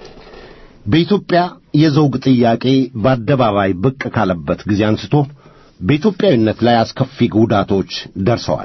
በኢትዮጵያ የዘውግ ጥያቄ በአደባባይ ብቅ ካለበት ጊዜ አንስቶ በኢትዮጵያዊነት ላይ አስከፊ ጉዳቶች ደርሰዋል።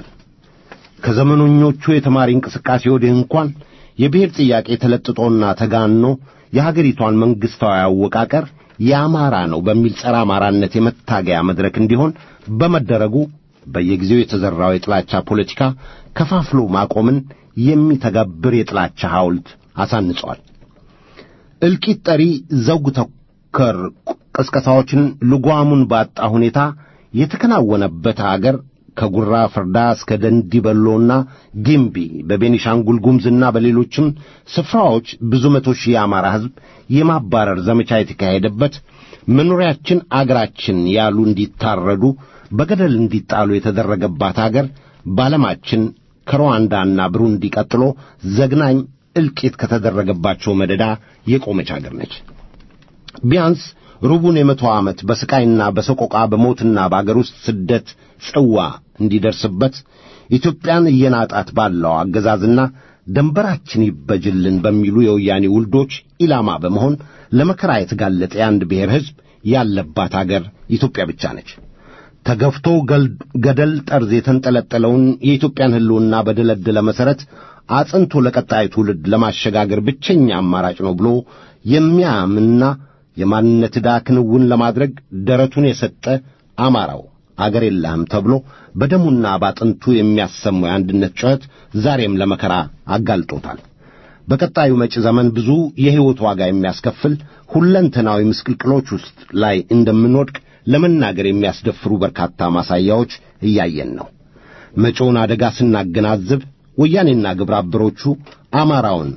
ከዘመኖኞቹ የተማሪ እንቅስቃሴ ወዲህ እንኳን የብሔር ጥያቄ ተለጥጦና ተጋኖ የሀገሪቷን መንግሥታዊ አወቃቀር የአማራ ነው በሚል ጸረ አማራነት የመታገያ መድረክ እንዲሆን በመደረጉ በየጊዜው የተዘራው የጥላቻ ፖለቲካ ከፋፍሎ ማቆምን የሚተገብር የጥላቻ ሐውልት አሳንጿል። እልቂት ጠሪ ዘውግ ተኮር ቅስቀሳዎችን ልጓሙን ባጣ ሁኔታ የተከናወነበት አገር ከጉራ ፍርዳ እስከ ደንዲበሎና ጊምቢ በቤኒሻንጉል ጉምዝና በሌሎችም ስፍራዎች ብዙ መቶ ሺህ የአማራ ሕዝብ የማባረር ዘመቻ የተካሄደበት መኖሪያችን አገራችን ያሉ እንዲታረዱ በገደል እንዲጣሉ የተደረገባት አገር በዓለማችን ከሩዋንዳና ብሩንዲ ቀጥሎ ዘግናኝ እልቂት ከተደረገባቸው መደዳ የቆመች አገር ነች። ቢያንስ ሩቡን የመቶ ዓመት በስቃይና በሰቆቃ በሞትና በአገር ውስጥ ስደት ጽዋ እንዲደርስበት ኢትዮጵያን እየናጣት ባለው አገዛዝና ደንበራችን ይበጅልን በሚሉ የወያኔ ውልዶች ኢላማ በመሆን ለመከራ የተጋለጠ የአንድ ብሔር ሕዝብ ያለባት አገር ኢትዮጵያ ብቻ ነች። ተገፍቶ ገደል ጠርዝ የተንጠለጠለውን የኢትዮጵያን ሕልውና በደለደለ መሠረት አጽንቶ ለቀጣይ ትውልድ ለማሸጋገር ብቸኛ አማራጭ ነው ብሎ የሚያምንና የማንነት ዕዳ ክንውን ለማድረግ ደረቱን የሰጠ አማራው አገር የለህም ተብሎ በደሙና ባጥንቱ የሚያሰማው የአንድነት ጩኸት ዛሬም ለመከራ አጋልጦታል። በቀጣዩ መጪ ዘመን ብዙ የሕይወት ዋጋ የሚያስከፍል ሁለንተናዊ ምስቅልቅሎች ውስጥ ላይ እንደምንወድቅ ለመናገር የሚያስደፍሩ በርካታ ማሳያዎች እያየን ነው። መጪውን አደጋ ስናገናዝብ ወያኔና ግብረ አበሮቹ አማራውን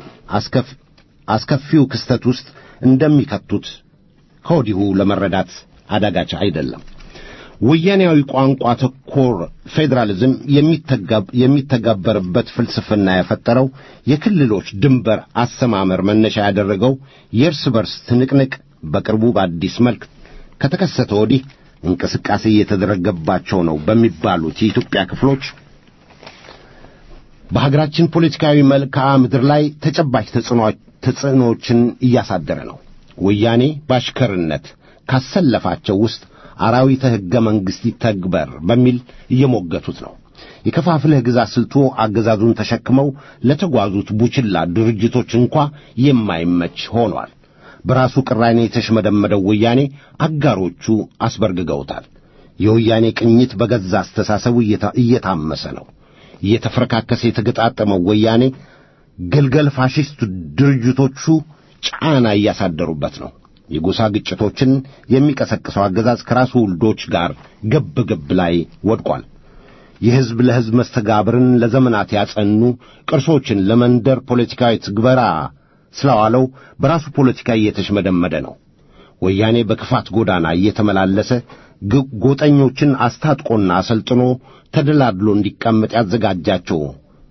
አስከፊው ክስተት ውስጥ እንደሚከቱት ከወዲሁ ለመረዳት አዳጋች አይደለም። ወያኔያዊ ቋንቋ ተኮር ፌዴራሊዝም የሚተገበርበት ፍልስፍና የፈጠረው የክልሎች ድንበር አሰማመር መነሻ ያደረገው የእርስ በርስ ትንቅንቅ በቅርቡ በአዲስ መልክ ከተከሰተ ወዲህ እንቅስቃሴ እየተደረገባቸው ነው በሚባሉት የኢትዮጵያ ክፍሎች በሀገራችን ፖለቲካዊ መልክዓ ምድር ላይ ተጨባጭ ተጽዕኖዎችን እያሳደረ ነው። ወያኔ በአሽከርነት ካሰለፋቸው ውስጥ አራዊተ ሕገ መንግሥት ይተግበር በሚል እየሞገቱት ነው። የከፋፍለህ ግዛ ስልቱ አገዛዙን ተሸክመው ለተጓዙት ቡችላ ድርጅቶች እንኳ የማይመች ሆኗል። በራሱ ቅራኔ የተሽመደመደው ወያኔ አጋሮቹ አስበርግገውታል። የወያኔ ቅኝት በገዛ አስተሳሰቡ እየታመሰ ነው። እየተፈረካከሰ የተገጣጠመው ወያኔ ገልገል ፋሽስት ድርጅቶቹ ጫና እያሳደሩበት ነው። የጎሳ ግጭቶችን የሚቀሰቅሰው አገዛዝ ከራሱ ውልዶች ጋር ገብ ገብ ላይ ወድቋል። የሕዝብ ለሕዝብ መስተጋብርን ለዘመናት ያጸኑ ቅርሶችን ለመንደር ፖለቲካዊ ትግበራ ስለዋለው በራሱ ፖለቲካ እየተሽመደመደ ነው። ወያኔ በክፋት ጎዳና እየተመላለሰ ጎጠኞችን አስታጥቆና አሰልጥኖ ተደላድሎ እንዲቀመጥ ያዘጋጃቸው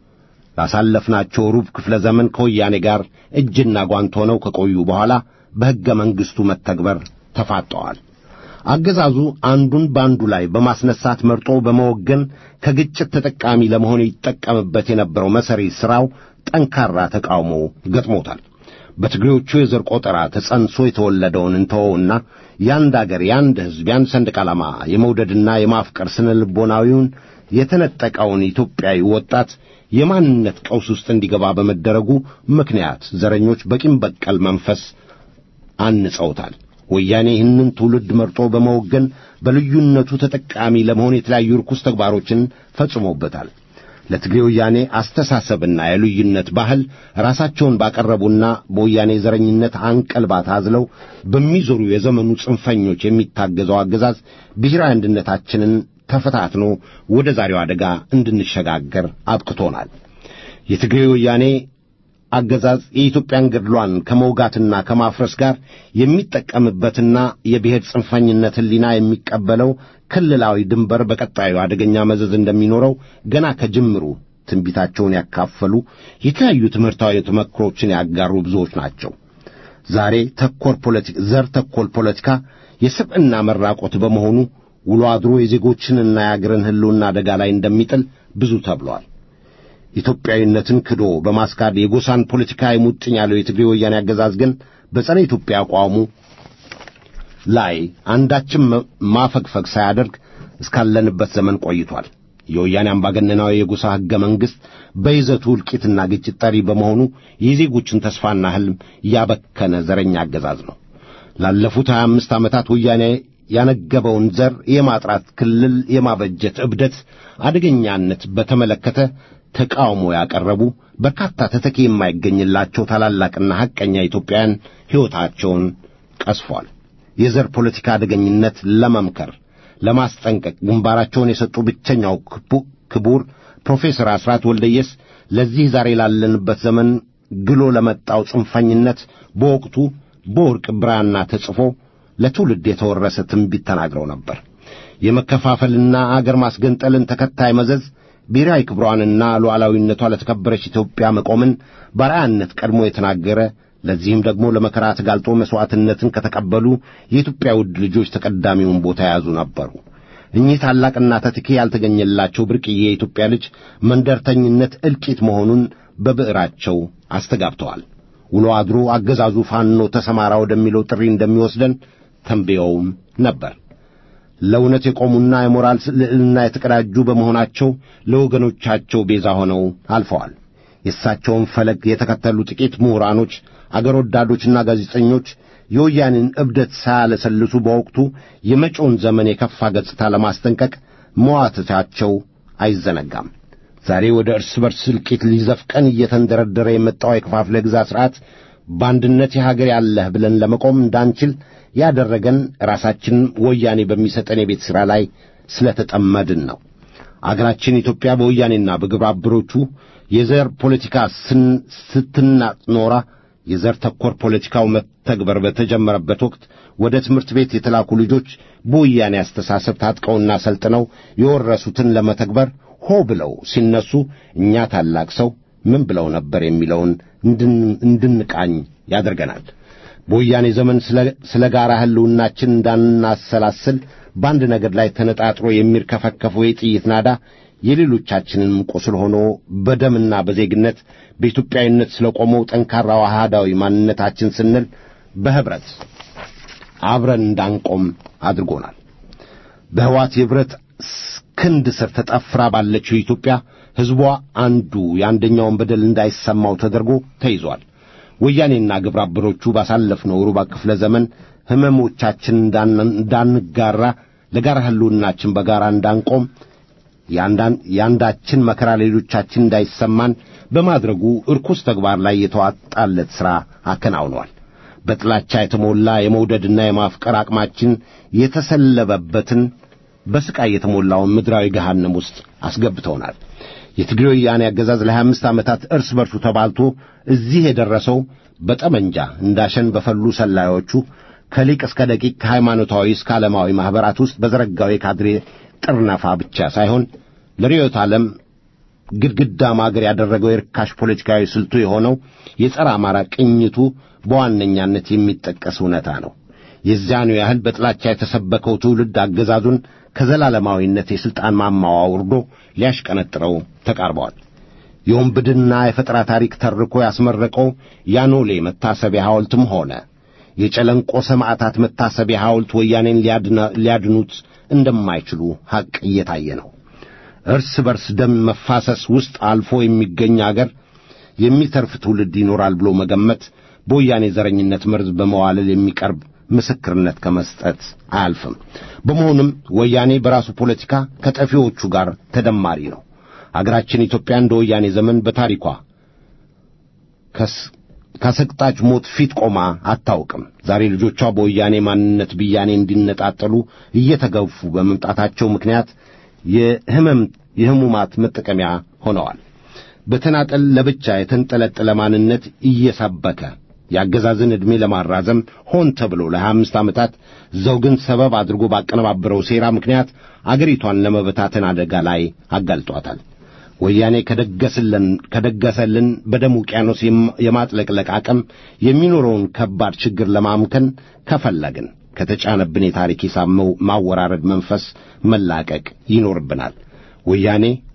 ላሳለፍናቸው ሩብ ክፍለ ዘመን ከወያኔ ጋር እጅና ጓንት ሆነው ከቆዩ በኋላ በሕገ መንግሥቱ መተግበር ተፋጠዋል። አገዛዙ አንዱን በአንዱ ላይ በማስነሳት መርጦ በመወገን ከግጭት ተጠቃሚ ለመሆን ይጠቀምበት የነበረው መሠሪ ሥራው ጠንካራ ተቃውሞ ገጥሞታል። በትግሬዎቹ የዘር ቆጠራ ተጸንሶ የተወለደውን እንተወውና የአንድ አገር የአንድ ሕዝብ የአንድ ሰንደቅ ዓላማ የመውደድና የማፍቀር ስነ ልቦናዊውን የተነጠቀውን ኢትዮጵያዊ ወጣት የማንነት ቀውስ ውስጥ እንዲገባ በመደረጉ ምክንያት ዘረኞች በቂም በቀል መንፈስ አንጸውታል። ወያኔ ይህንን ትውልድ መርጦ በመወገን በልዩነቱ ተጠቃሚ ለመሆን የተለያዩ ርኩስ ተግባሮችን ፈጽሞበታል። ለትግሬ ወያኔ አስተሳሰብና የልዩነት ባህል ራሳቸውን ባቀረቡና በወያኔ ዘረኝነት አንቀልባ ታዝለው በሚዞሩ የዘመኑ ጽንፈኞች የሚታገዘው አገዛዝ ብሔራዊ አንድነታችንን ተፈታትኖ ወደ ዛሬው አደጋ እንድንሸጋገር አብቅቶናል። የትግሬ ወያኔ አገዛዝ የኢትዮጵያን ገድሏን ከመውጋትና ከማፍረስ ጋር የሚጠቀምበትና የብሔር ጽንፈኝነት ሕሊና የሚቀበለው ክልላዊ ድንበር በቀጣዩ አደገኛ መዘዝ እንደሚኖረው ገና ከጅምሩ ትንቢታቸውን ያካፈሉ የተለያዩ ትምህርታዊ ተመክሮችን ያጋሩ ብዙዎች ናቸው። ዛሬ ተኮር ፖለቲካ ዘር ተኮር ፖለቲካ የስብዕና መራቆት በመሆኑ ውሎ አድሮ የዜጎችንና የአገርን ሕልውና አደጋ ላይ እንደሚጥል ብዙ ተብሏል። ኢትዮጵያዊነትን ክዶ በማስካድ የጎሳን ፖለቲካ የሙጥኝ ያለው የትግሬ ወያኔ አገዛዝ ግን በጸረ ኢትዮጵያ አቋሙ ላይ አንዳችም ማፈግፈግ ሳያደርግ እስካለንበት ዘመን ቆይቷል። የወያኔ አምባገነናዊ የጎሳ ሕገ መንግሥት በይዘቱ እልቂትና ግጭት ጠሪ በመሆኑ የዜጎችን ተስፋና ሕልም ያበከነ ዘረኛ አገዛዝ ነው። ላለፉት ሀያ አምስት ዓመታት ወያኔ ያነገበውን ዘር የማጥራት ክልል የማበጀት እብደት አደገኛነት በተመለከተ ተቃውሞ ያቀረቡ በርካታ ተተኪ የማይገኝላቸው ታላላቅና ሐቀኛ ኢትዮጵያውያን ሕይወታቸውን ቀስፏል። የዘር ፖለቲካ አደገኝነት ለመምከር ለማስጠንቀቅ ግንባራቸውን የሰጡ ብቸኛው ክቡር ፕሮፌሰር አስራት ወልደየስ ለዚህ ዛሬ ላለንበት ዘመን ግሎ ለመጣው ጽንፈኝነት በወቅቱ በወርቅ ብራና ተጽፎ ለትውልድ የተወረሰ ትንቢት ተናግረው ነበር። የመከፋፈልና አገር ማስገንጠልን ተከታይ መዘዝ ብሔራዊ ክብሯንና ሉዓላዊነቷ ለተከበረች ኢትዮጵያ መቆምን በአርአያነት ቀድሞ የተናገረ ለዚህም ደግሞ ለመከራ ተጋልጦ መሥዋዕትነትን ከተቀበሉ የኢትዮጵያ ውድ ልጆች ተቀዳሚውን ቦታ የያዙ ነበሩ። እኚህ ታላቅና ተተኪ ያልተገኘላቸው ብርቅዬ የኢትዮጵያ ልጅ መንደርተኝነት እልቂት መሆኑን በብዕራቸው አስተጋብተዋል። ውሎ አድሮ አገዛዙ ፋኖ ተሰማራ ወደሚለው ጥሪ እንደሚወስደን ተንብየውም ነበር። ለእውነት የቆሙና የሞራል ልዕልና የተቀዳጁ በመሆናቸው ለወገኖቻቸው ቤዛ ሆነው አልፈዋል። የእሳቸውን ፈለግ የተከተሉ ጥቂት ምሁራኖች፣ አገር ወዳዶችና ጋዜጠኞች የወያኔን እብደት ሳያለሰልሱ በወቅቱ የመጪውን ዘመን የከፋ ገጽታ ለማስጠንቀቅ መዋተታቸው አይዘነጋም። ዛሬ ወደ እርስ በርስ እልቂት ሊዘፍቀን እየተንደረደረ የመጣው የከፋፍለ ግዛ ሥርዓት በአንድነት የሀገር ያለህ ብለን ለመቆም እንዳንችል ያደረገን ራሳችንን ወያኔ በሚሰጠን የቤት ሥራ ላይ ስለተጠመድን ነው። አገራችን ኢትዮጵያ በወያኔና በግብረ አበሮቹ የዘር ፖለቲካ ስትናጥ ኖራ የዘር ተኮር ፖለቲካው መተግበር በተጀመረበት ወቅት ወደ ትምህርት ቤት የተላኩ ልጆች በወያኔ አስተሳሰብ ታጥቀውና ሰልጥነው የወረሱትን ለመተግበር ሆ ብለው ሲነሱ እኛ ታላቅ ሰው ምን ብለው ነበር የሚለውን እንድንቃኝ ያደርገናል። በወያኔ ዘመን ስለ ጋራ ሕልውናችን እንዳናሰላስል በአንድ ነገር ላይ ተነጣጥሮ የሚርከፈከፈው የጥይት ናዳ የሌሎቻችንን ቁስል ሆኖ በደምና በዜግነት በኢትዮጵያዊነት ስለ ቆመው ጠንካራው አሃዳዊ ማንነታችን ስንል በኅብረት አብረን እንዳንቆም አድርጎናል። በሕዋት የብረት ክንድ ስር ተጠፍራ ባለችው ኢትዮጵያ ሕዝቧ አንዱ የአንደኛውን በደል እንዳይሰማው ተደርጎ ተይዟል። ወያኔና ግብረ አበሮቹ ባሳለፍነው ሩባ ክፍለ ዘመን ሕመሞቻችን እንዳንጋራ ለጋራ ሕልውናችን በጋራ እንዳንቆም የአንዳችን መከራ ሌሎቻችን እንዳይሰማን በማድረጉ እርኩስ ተግባር ላይ የተዋጣለት ሥራ አከናውኗል። በጥላቻ የተሞላ የመውደድና የማፍቀር አቅማችን የተሰለበበትን በስቃይ የተሞላውን ምድራዊ ገሃነም ውስጥ አስገብተውናል። የትግሬ ወያኔ አገዛዝ ለሀያ አምስት ዓመታት እርስ በርሱ ተባልቶ እዚህ የደረሰው በጠመንጃ እንዳሸን በፈሉ ሰላዮቹ ከሊቅ እስከ ደቂቅ ከሃይማኖታዊ እስከ ዓለማዊ ማኅበራት ውስጥ በዘረጋው የካድሬ ጥርነፋ ብቻ ሳይሆን ለርዕዮተ ዓለም ግድግዳ ማገር ያደረገው የርካሽ ፖለቲካዊ ስልቱ የሆነው የጸረ አማራ ቅኝቱ በዋነኛነት የሚጠቀስ እውነታ ነው። የዚያኑ ያህል በጥላቻ የተሰበከው ትውልድ አገዛዙን ከዘላለማዊነት የሥልጣን ማማዋ አውርዶ ሊያሽቀነጥረው ተቃርበዋል። የወንብድና የፈጠራ ታሪክ ተርኮ ያስመረቀው ያኖሌ መታሰቢያ ሐውልትም ሆነ የጨለንቆ ሰማዕታት መታሰቢያ ሐውልት ወያኔን ሊያድኑት እንደማይችሉ ሐቅ እየታየ ነው። እርስ በርስ ደም መፋሰስ ውስጥ አልፎ የሚገኝ አገር የሚተርፍ ትውልድ ይኖራል ብሎ መገመት በወያኔ ዘረኝነት መርዝ በመዋለል የሚቀርብ ምስክርነት ከመስጠት አያልፍም። በመሆኑም ወያኔ በራሱ ፖለቲካ ከጠፊዎቹ ጋር ተደማሪ ነው። አገራችን ኢትዮጵያ እንደ ወያኔ ዘመን በታሪኳ ከሰቅጣጭ ሞት ፊት ቆማ አታውቅም። ዛሬ ልጆቿ በወያኔ ማንነት ብያኔ እንዲነጣጠሉ እየተገፉ በመምጣታቸው ምክንያት የህመም የህሙማት መጠቀሚያ ሆነዋል። በተናጠል ለብቻ የተንጠለጠለ ማንነት እየሰበከ የአገዛዝን ዕድሜ ለማራዘም ሆን ተብሎ ለሀያ አምስት ዓመታት ዘውግን ሰበብ አድርጎ ባቀነባበረው ሴራ ምክንያት አገሪቷን ለመበታተን አደጋ ላይ አጋልጧታል። ወያኔ ከደገስልን ከደገሰልን በደም ውቅያኖስ የማጥለቅለቅ አቅም የሚኖረውን ከባድ ችግር ለማምከን ከፈለግን ከተጫነብን የታሪክ ሂሳብ ማወራረድ መንፈስ መላቀቅ ይኖርብናል። ወያኔ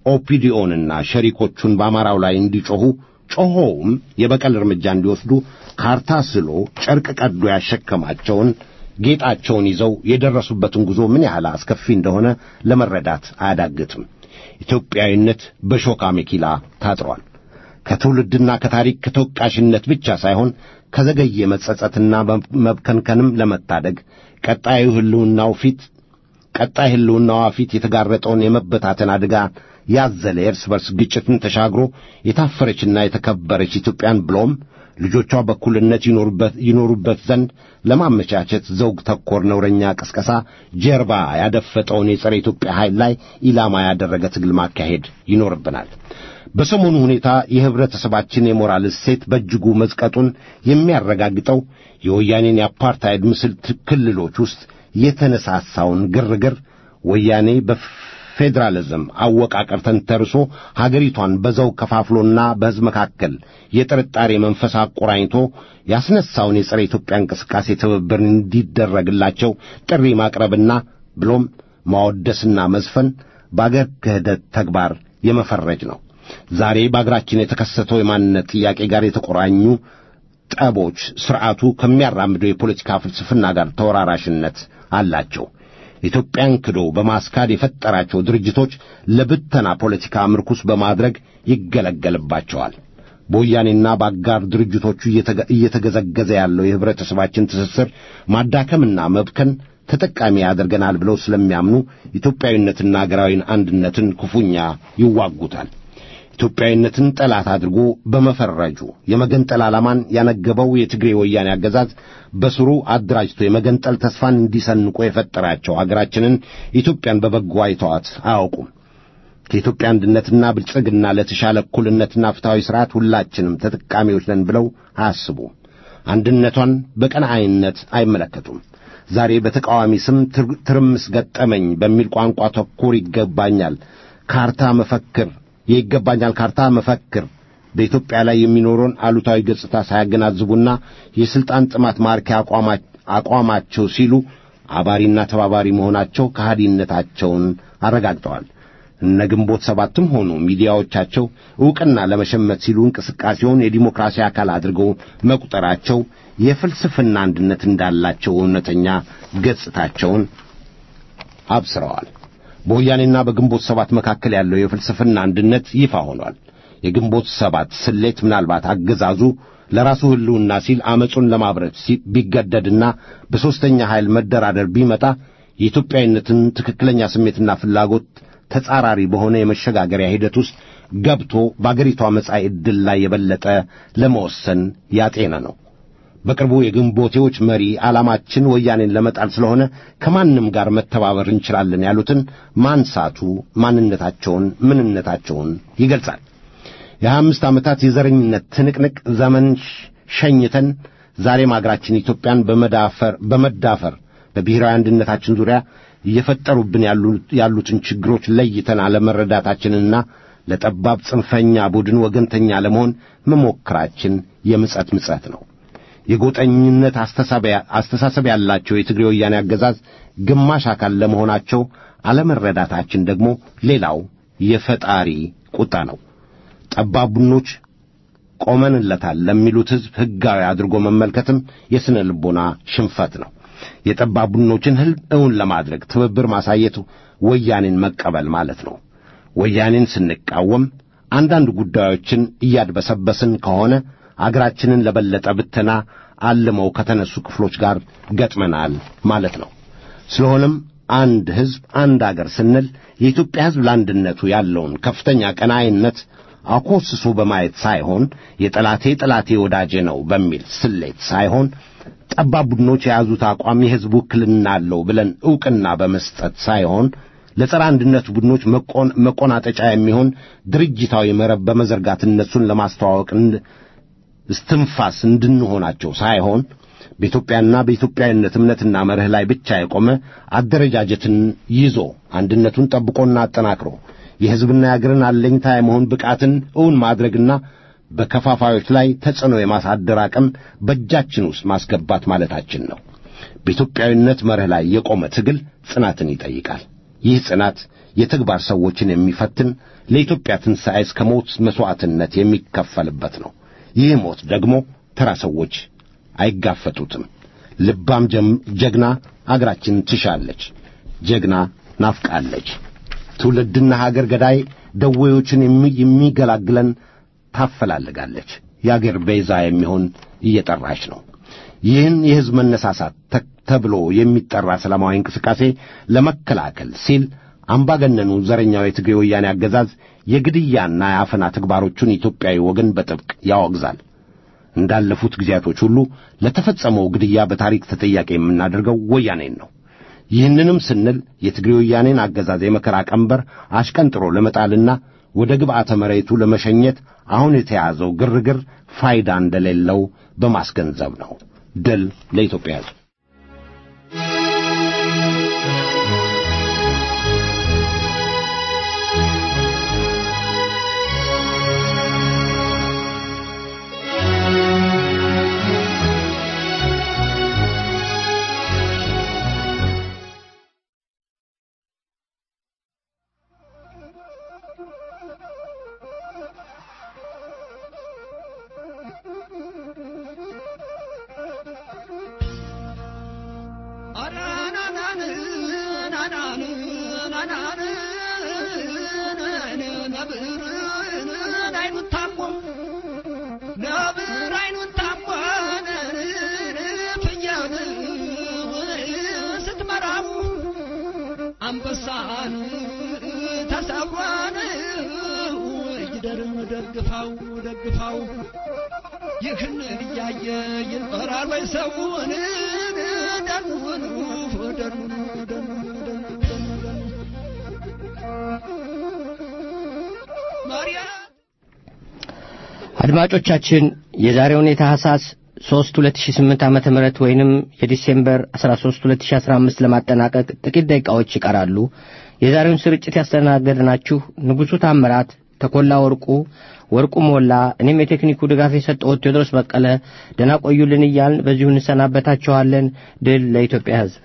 ኦፒዲዮንና ሸሪኮቹን በአማራው ላይ እንዲጮኹ ጮኾውም የበቀል እርምጃ እንዲወስዱ ካርታ ስሎ ጨርቅ ቀዶ ያሸከማቸውን ጌጣቸውን ይዘው የደረሱበትን ጉዞ ምን ያህል አስከፊ እንደሆነ ለመረዳት አያዳግትም። ኢትዮጵያዊነት በሾካ ሜኪላ ታጥሯል። ከትውልድና ከታሪክ ከተወቃሽነት ብቻ ሳይሆን ከዘገየ መጸጸትና መብከንከንም ለመታደግ ቀጣዩ ሕልውናው ፊት ቀጣይ ሕልውናዋ ፊት የተጋረጠውን የመበታተን አደጋ ያዘለ የእርስ በርስ ግጭትን ተሻግሮ የታፈረችና የተከበረች ኢትዮጵያን ብሎም ልጆቿ በኩልነት ይኖሩበት ዘንድ ለማመቻቸት ዘውግ ተኮር ነውረኛ ቅስቀሳ ጀርባ ያደፈጠውን የጸረ ኢትዮጵያ ኃይል ላይ ኢላማ ያደረገ ትግል ማካሄድ ይኖርብናል። በሰሞኑ ሁኔታ የህብረተሰባችን የሞራል እሴት በእጅጉ መዝቀጡን የሚያረጋግጠው የወያኔን የአፓርታይድ ምስል ክልሎች ውስጥ የተነሳሳውን ግርግር ወያኔ በፌዴራሊዝም አወቃቀር ተንተርሶ ሀገሪቷን በዘው ከፋፍሎና በሕዝብ መካከል የጥርጣሬ መንፈስ አቆራኝቶ ያስነሳውን የጸረ ኢትዮጵያ እንቅስቃሴ ትብብር እንዲደረግላቸው ጥሪ ማቅረብና ብሎም ማወደስና መዝፈን በአገር ክህደት ተግባር የመፈረጅ ነው። ዛሬ በአገራችን የተከሰተው የማንነት ጥያቄ ጋር የተቆራኙ ጠቦች ሥርዓቱ ከሚያራምደው የፖለቲካ ፍልስፍና ጋር ተወራራሽነት አላቸው። ኢትዮጵያን ክዶ በማስካድ የፈጠራቸው ድርጅቶች ለብተና ፖለቲካ ምርኩስ በማድረግ ይገለገልባቸዋል። በወያኔና በአጋር ድርጅቶቹ እየተገዘገዘ ያለው የኅብረተሰባችን ትስስር ማዳከምና መብከን ተጠቃሚ ያደርገናል ብለው ስለሚያምኑ ኢትዮጵያዊነትና አገራዊ አንድነትን ክፉኛ ይዋጉታል። ኢትዮጵያዊነትን ጠላት አድርጎ በመፈረጁ የመገንጠል ዓላማን ያነገበው የትግሬ ወያኔ አገዛዝ በስሩ አደራጅቶ የመገንጠል ተስፋን እንዲሰንቆ የፈጠራቸው አገራችንን ኢትዮጵያን በበጎ አይተዋት አያውቁም። ከኢትዮጵያ አንድነትና ብልጽግና ለተሻለ እኩልነትና ፍትሐዊ ሥርዓት ሁላችንም ተጠቃሚዎች ነን ብለው አያስቡም። አንድነቷን በቀናኢነት አይመለከቱም። ዛሬ በተቃዋሚ ስም ትርምስ ገጠመኝ በሚል ቋንቋ ተኮር ይገባኛል ካርታ መፈክር የይገባኛል ካርታ መፈክር በኢትዮጵያ ላይ የሚኖረውን አሉታዊ ገጽታ ሳያገናዝቡና የሥልጣን ጥማት ማርኪያ አቋማቸው ሲሉ አባሪና ተባባሪ መሆናቸው ከሃዲነታቸውን አረጋግጠዋል። እነ ግንቦት ሰባትም ሆኑ ሚዲያዎቻቸው ዕውቅና ለመሸመት ሲሉ እንቅስቃሴውን የዲሞክራሲ አካል አድርገው መቁጠራቸው የፍልስፍና አንድነት እንዳላቸው እውነተኛ ገጽታቸውን አብስረዋል። በወያኔና በግንቦት ሰባት መካከል ያለው የፍልስፍና አንድነት ይፋ ሆኗል። የግንቦት ሰባት ስሌት ምናልባት አገዛዙ ለራሱ ሕልውና ሲል አመፁን ለማብረት ቢገደድና በሦስተኛ ኃይል መደራደር ቢመጣ የኢትዮጵያዊነትን ትክክለኛ ስሜትና ፍላጎት ተጻራሪ በሆነ የመሸጋገሪያ ሂደት ውስጥ ገብቶ በአገሪቷ መጻኢ ዕድል ላይ የበለጠ ለመወሰን ያጤነ ነው። በቅርቡ የግንቦቴዎች መሪ ዓላማችን ወያኔን ለመጣል ስለሆነ ከማንም ጋር መተባበር እንችላለን ያሉትን ማንሳቱ ማንነታቸውን፣ ምንነታቸውን ይገልጻል። የሀያ አምስት ዓመታት የዘረኝነት ትንቅንቅ ዘመን ሸኝተን ዛሬም አገራችን ኢትዮጵያን በመዳፈር በመዳፈር በብሔራዊ አንድነታችን ዙሪያ እየፈጠሩብን ያሉትን ችግሮች ለይተን አለመረዳታችንና ለጠባብ ጽንፈኛ ቡድን ወገንተኛ ለመሆን መሞከራችን የምጸት ምጸት ነው። የጎጠኝነት አስተሳሰብ ያላቸው የትግሬ ወያኔ አገዛዝ ግማሽ አካል ለመሆናቸው አለመረዳታችን ደግሞ ሌላው የፈጣሪ ቁጣ ነው። ጠባብ ቡድኖች ቆመንለታል ለሚሉት ሕዝብ ሕጋዊ አድርጎ መመልከትም የሥነ ልቦና ሽንፈት ነው። የጠባብ ቡድኖችን ሕልም እውን ለማድረግ ትብብር ማሳየት ወያኔን መቀበል ማለት ነው። ወያኔን ስንቃወም አንዳንድ ጉዳዮችን እያድበሰበስን ከሆነ አገራችንን ለበለጠ ብተና አልመው ከተነሱ ክፍሎች ጋር ገጥመናል ማለት ነው። ስለሆነም አንድ ሕዝብ፣ አንድ አገር ስንል የኢትዮጵያ ሕዝብ ለአንድነቱ ያለውን ከፍተኛ ቀናይነት አኮስሶ በማየት ሳይሆን የጠላቴ ጠላቴ ወዳጄ ነው በሚል ስሌት ሳይሆን ጠባብ ቡድኖች የያዙት አቋም የሕዝብ ውክልና አለው ብለን ዕውቅና በመስጠት ሳይሆን ለጸረ አንድነት ቡድኖች መቆናጠጫ የሚሆን ድርጅታዊ መረብ በመዘርጋት እነሱን ለማስተዋወቅ እስትንፋስ እንድንሆናቸው ሳይሆን በኢትዮጵያና በኢትዮጵያዊነት እምነትና መርህ ላይ ብቻ የቆመ አደረጃጀትን ይዞ አንድነቱን ጠብቆና አጠናክሮ የሕዝብና የአገርን አለኝታ የመሆን ብቃትን እውን ማድረግና በከፋፋዮች ላይ ተጽዕኖ የማሳደር አቅም በእጃችን ውስጥ ማስገባት ማለታችን ነው። በኢትዮጵያዊነት መርህ ላይ የቆመ ትግል ጽናትን ይጠይቃል። ይህ ጽናት የተግባር ሰዎችን የሚፈትን ለኢትዮጵያ ትንሣኤ እስከ ሞት መሥዋዕትነት የሚከፈልበት ነው። ይህ ሞት ደግሞ ተራ ሰዎች አይጋፈጡትም። ልባም ጀግና አገራችን ትሻለች፣ ጀግና ናፍቃለች። ትውልድና ሀገር ገዳይ ደዌዎችን የሚገላግለን ታፈላልጋለች። የአገር ቤዛ የሚሆን እየጠራች ነው። ይህን የሕዝብ መነሳሳት ተብሎ የሚጠራ ሰላማዊ እንቅስቃሴ ለመከላከል ሲል አምባገነኑ ዘረኛው የትግሬ ወያኔ አገዛዝ የግድያና የአፈና ተግባሮቹን ኢትዮጵያዊ ወገን በጥብቅ ያወግዛል። እንዳለፉት ጊዜያቶች ሁሉ ለተፈጸመው ግድያ በታሪክ ተጠያቂ የምናደርገው ወያኔን ነው። ይህንንም ስንል የትግሬ ወያኔን አገዛዝ የመከራ ቀንበር አሽቀንጥሮ ለመጣልና ወደ ግብዓተ መሬቱ ለመሸኘት አሁን የተያዘው ግርግር ፋይዳ እንደሌለው በማስገንዘብ ነው። ድል ለኢትዮጵያ ሕዝብ። አንበሳን ተሰብሯን ይደርም ደግፋው ደግፋው ይህን እያየ ይኖራል ወይ ሰውን ደኑን ደኑን አድማጮቻችን የዛሬውን የታህሳስ 3 2008 ዓመተ ምህረት ወይንም የዲሴምበር 13 2015 ለማጠናቀቅ ጥቂት ደቂቃዎች ይቀራሉ። የዛሬውን ስርጭት ያስተናገድናችሁ ንጉሡ ታምራት፣ ተኮላ ወርቁ፣ ወርቁ ሞላ፣ እኔም የቴክኒኩ ድጋፍ የሰጠሁት ቴዎድሮስ በቀለ ደህና ቆዩልን እያልን በዚሁ እንሰናበታችኋለን። ድል ለኢትዮጵያ ሕዝብ።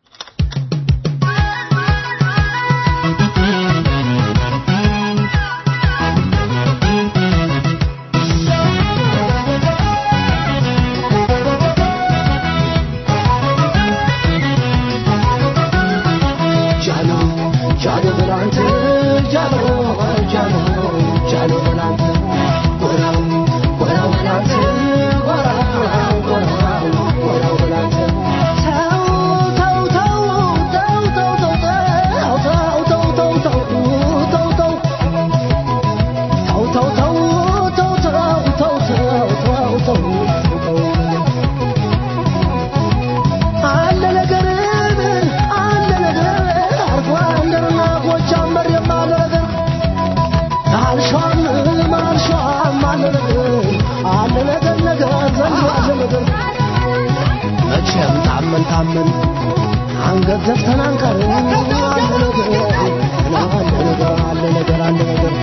መቼም ታመን ታመን አንገት ዘፍተን አንቀርም። አለ ነገር አለ ነገር አለ ነገር አለ ነገር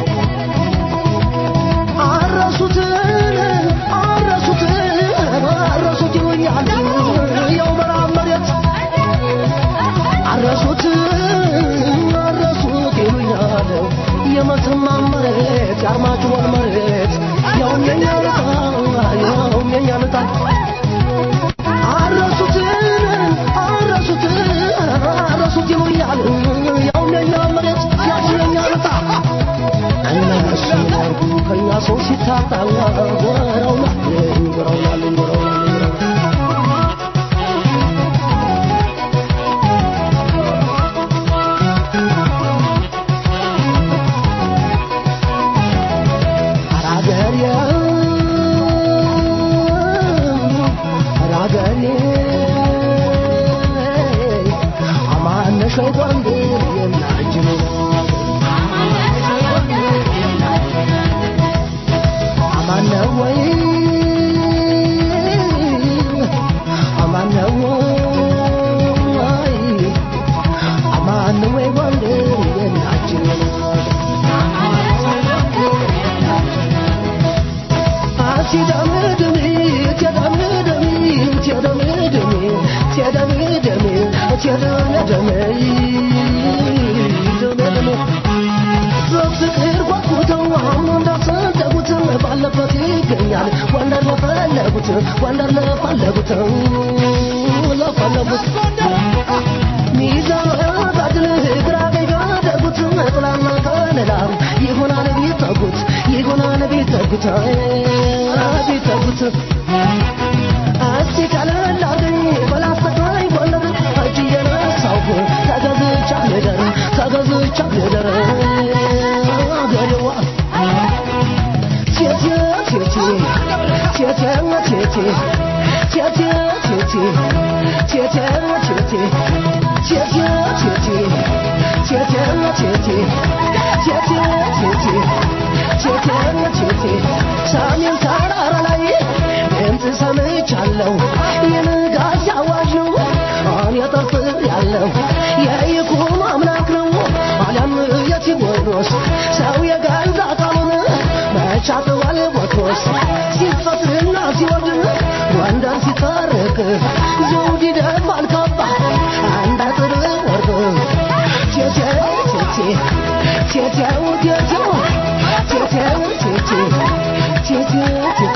አረሱትን አረሱትን አረሱት ይሉኛል ያው ምዕራብ መሬት አረሱት አረሱት ይሉኛል የመተማ መሬት የአርማጭሆን መሬት ያውም የኛ ልጣ ያውም የኛ ልጣ አረሱትን አረሱትን አረሱት ይሉኛል ያውም የኛ መሬት ያውም የኛ ልጣ እነሱ ያርጉ ከኛ ሰው ሲታጣ ጎረው ናለኝ ጎረው ናለኝ ጎረው ናለኝ አራገሬ አራገሬ አማነሽ ወንድ የናጅኑ አማነ ወይ አማነ ወይ አማነ ወይ ወንድ የናጅኑ በፍቅር ጓጉተው አሁን እንዳሰደጉት ባለበት ይገኛል ወንደር ለፈለጉት ወንደር ለፈለጉት ለፈለጉት ሚዛን ባድል ግራ ቀኝ ባደጉት ጥላና ከለላ ይሆናል ቢጠጉት ይሆናል ቢጠጉት ቢጠጉት እስቲ ቀለል አድርገኝ በላስተካይ ጎንደር እጅ እየነሳሁ ተገዝቻ ልደር ተገዝቻ ልደር አገሬዋ ቴቴ ቴቴ ቴቴ ቴቴ ቴቴ ቴቴ ቴቴ ቴቴ ቴቴ ቴቴ ቴቴ ቴቴ ቴቴ ቴቴ ቴቴ ቴቴ ሰሜን ተራራ ላይ ድምፅ ሰምቻለሁ የንጋት አዋጅ ነው እኔ ጠርጥር ያለው የይኩኖ አምላክ ነው አሊያም የቴዎድሮስ ሰው የገዛ ቃሉን መቻጥዋል ቦትሮስ ሲፈጥርና ሲወርድ ጎንደር ሲታረቅ ዘውድ ይደፋል ካባ አንድ አጥር ወርቅ ቴቴው ቴቴ ቴቴው ቴቴው ቴቴው ቴቴ ቴቴው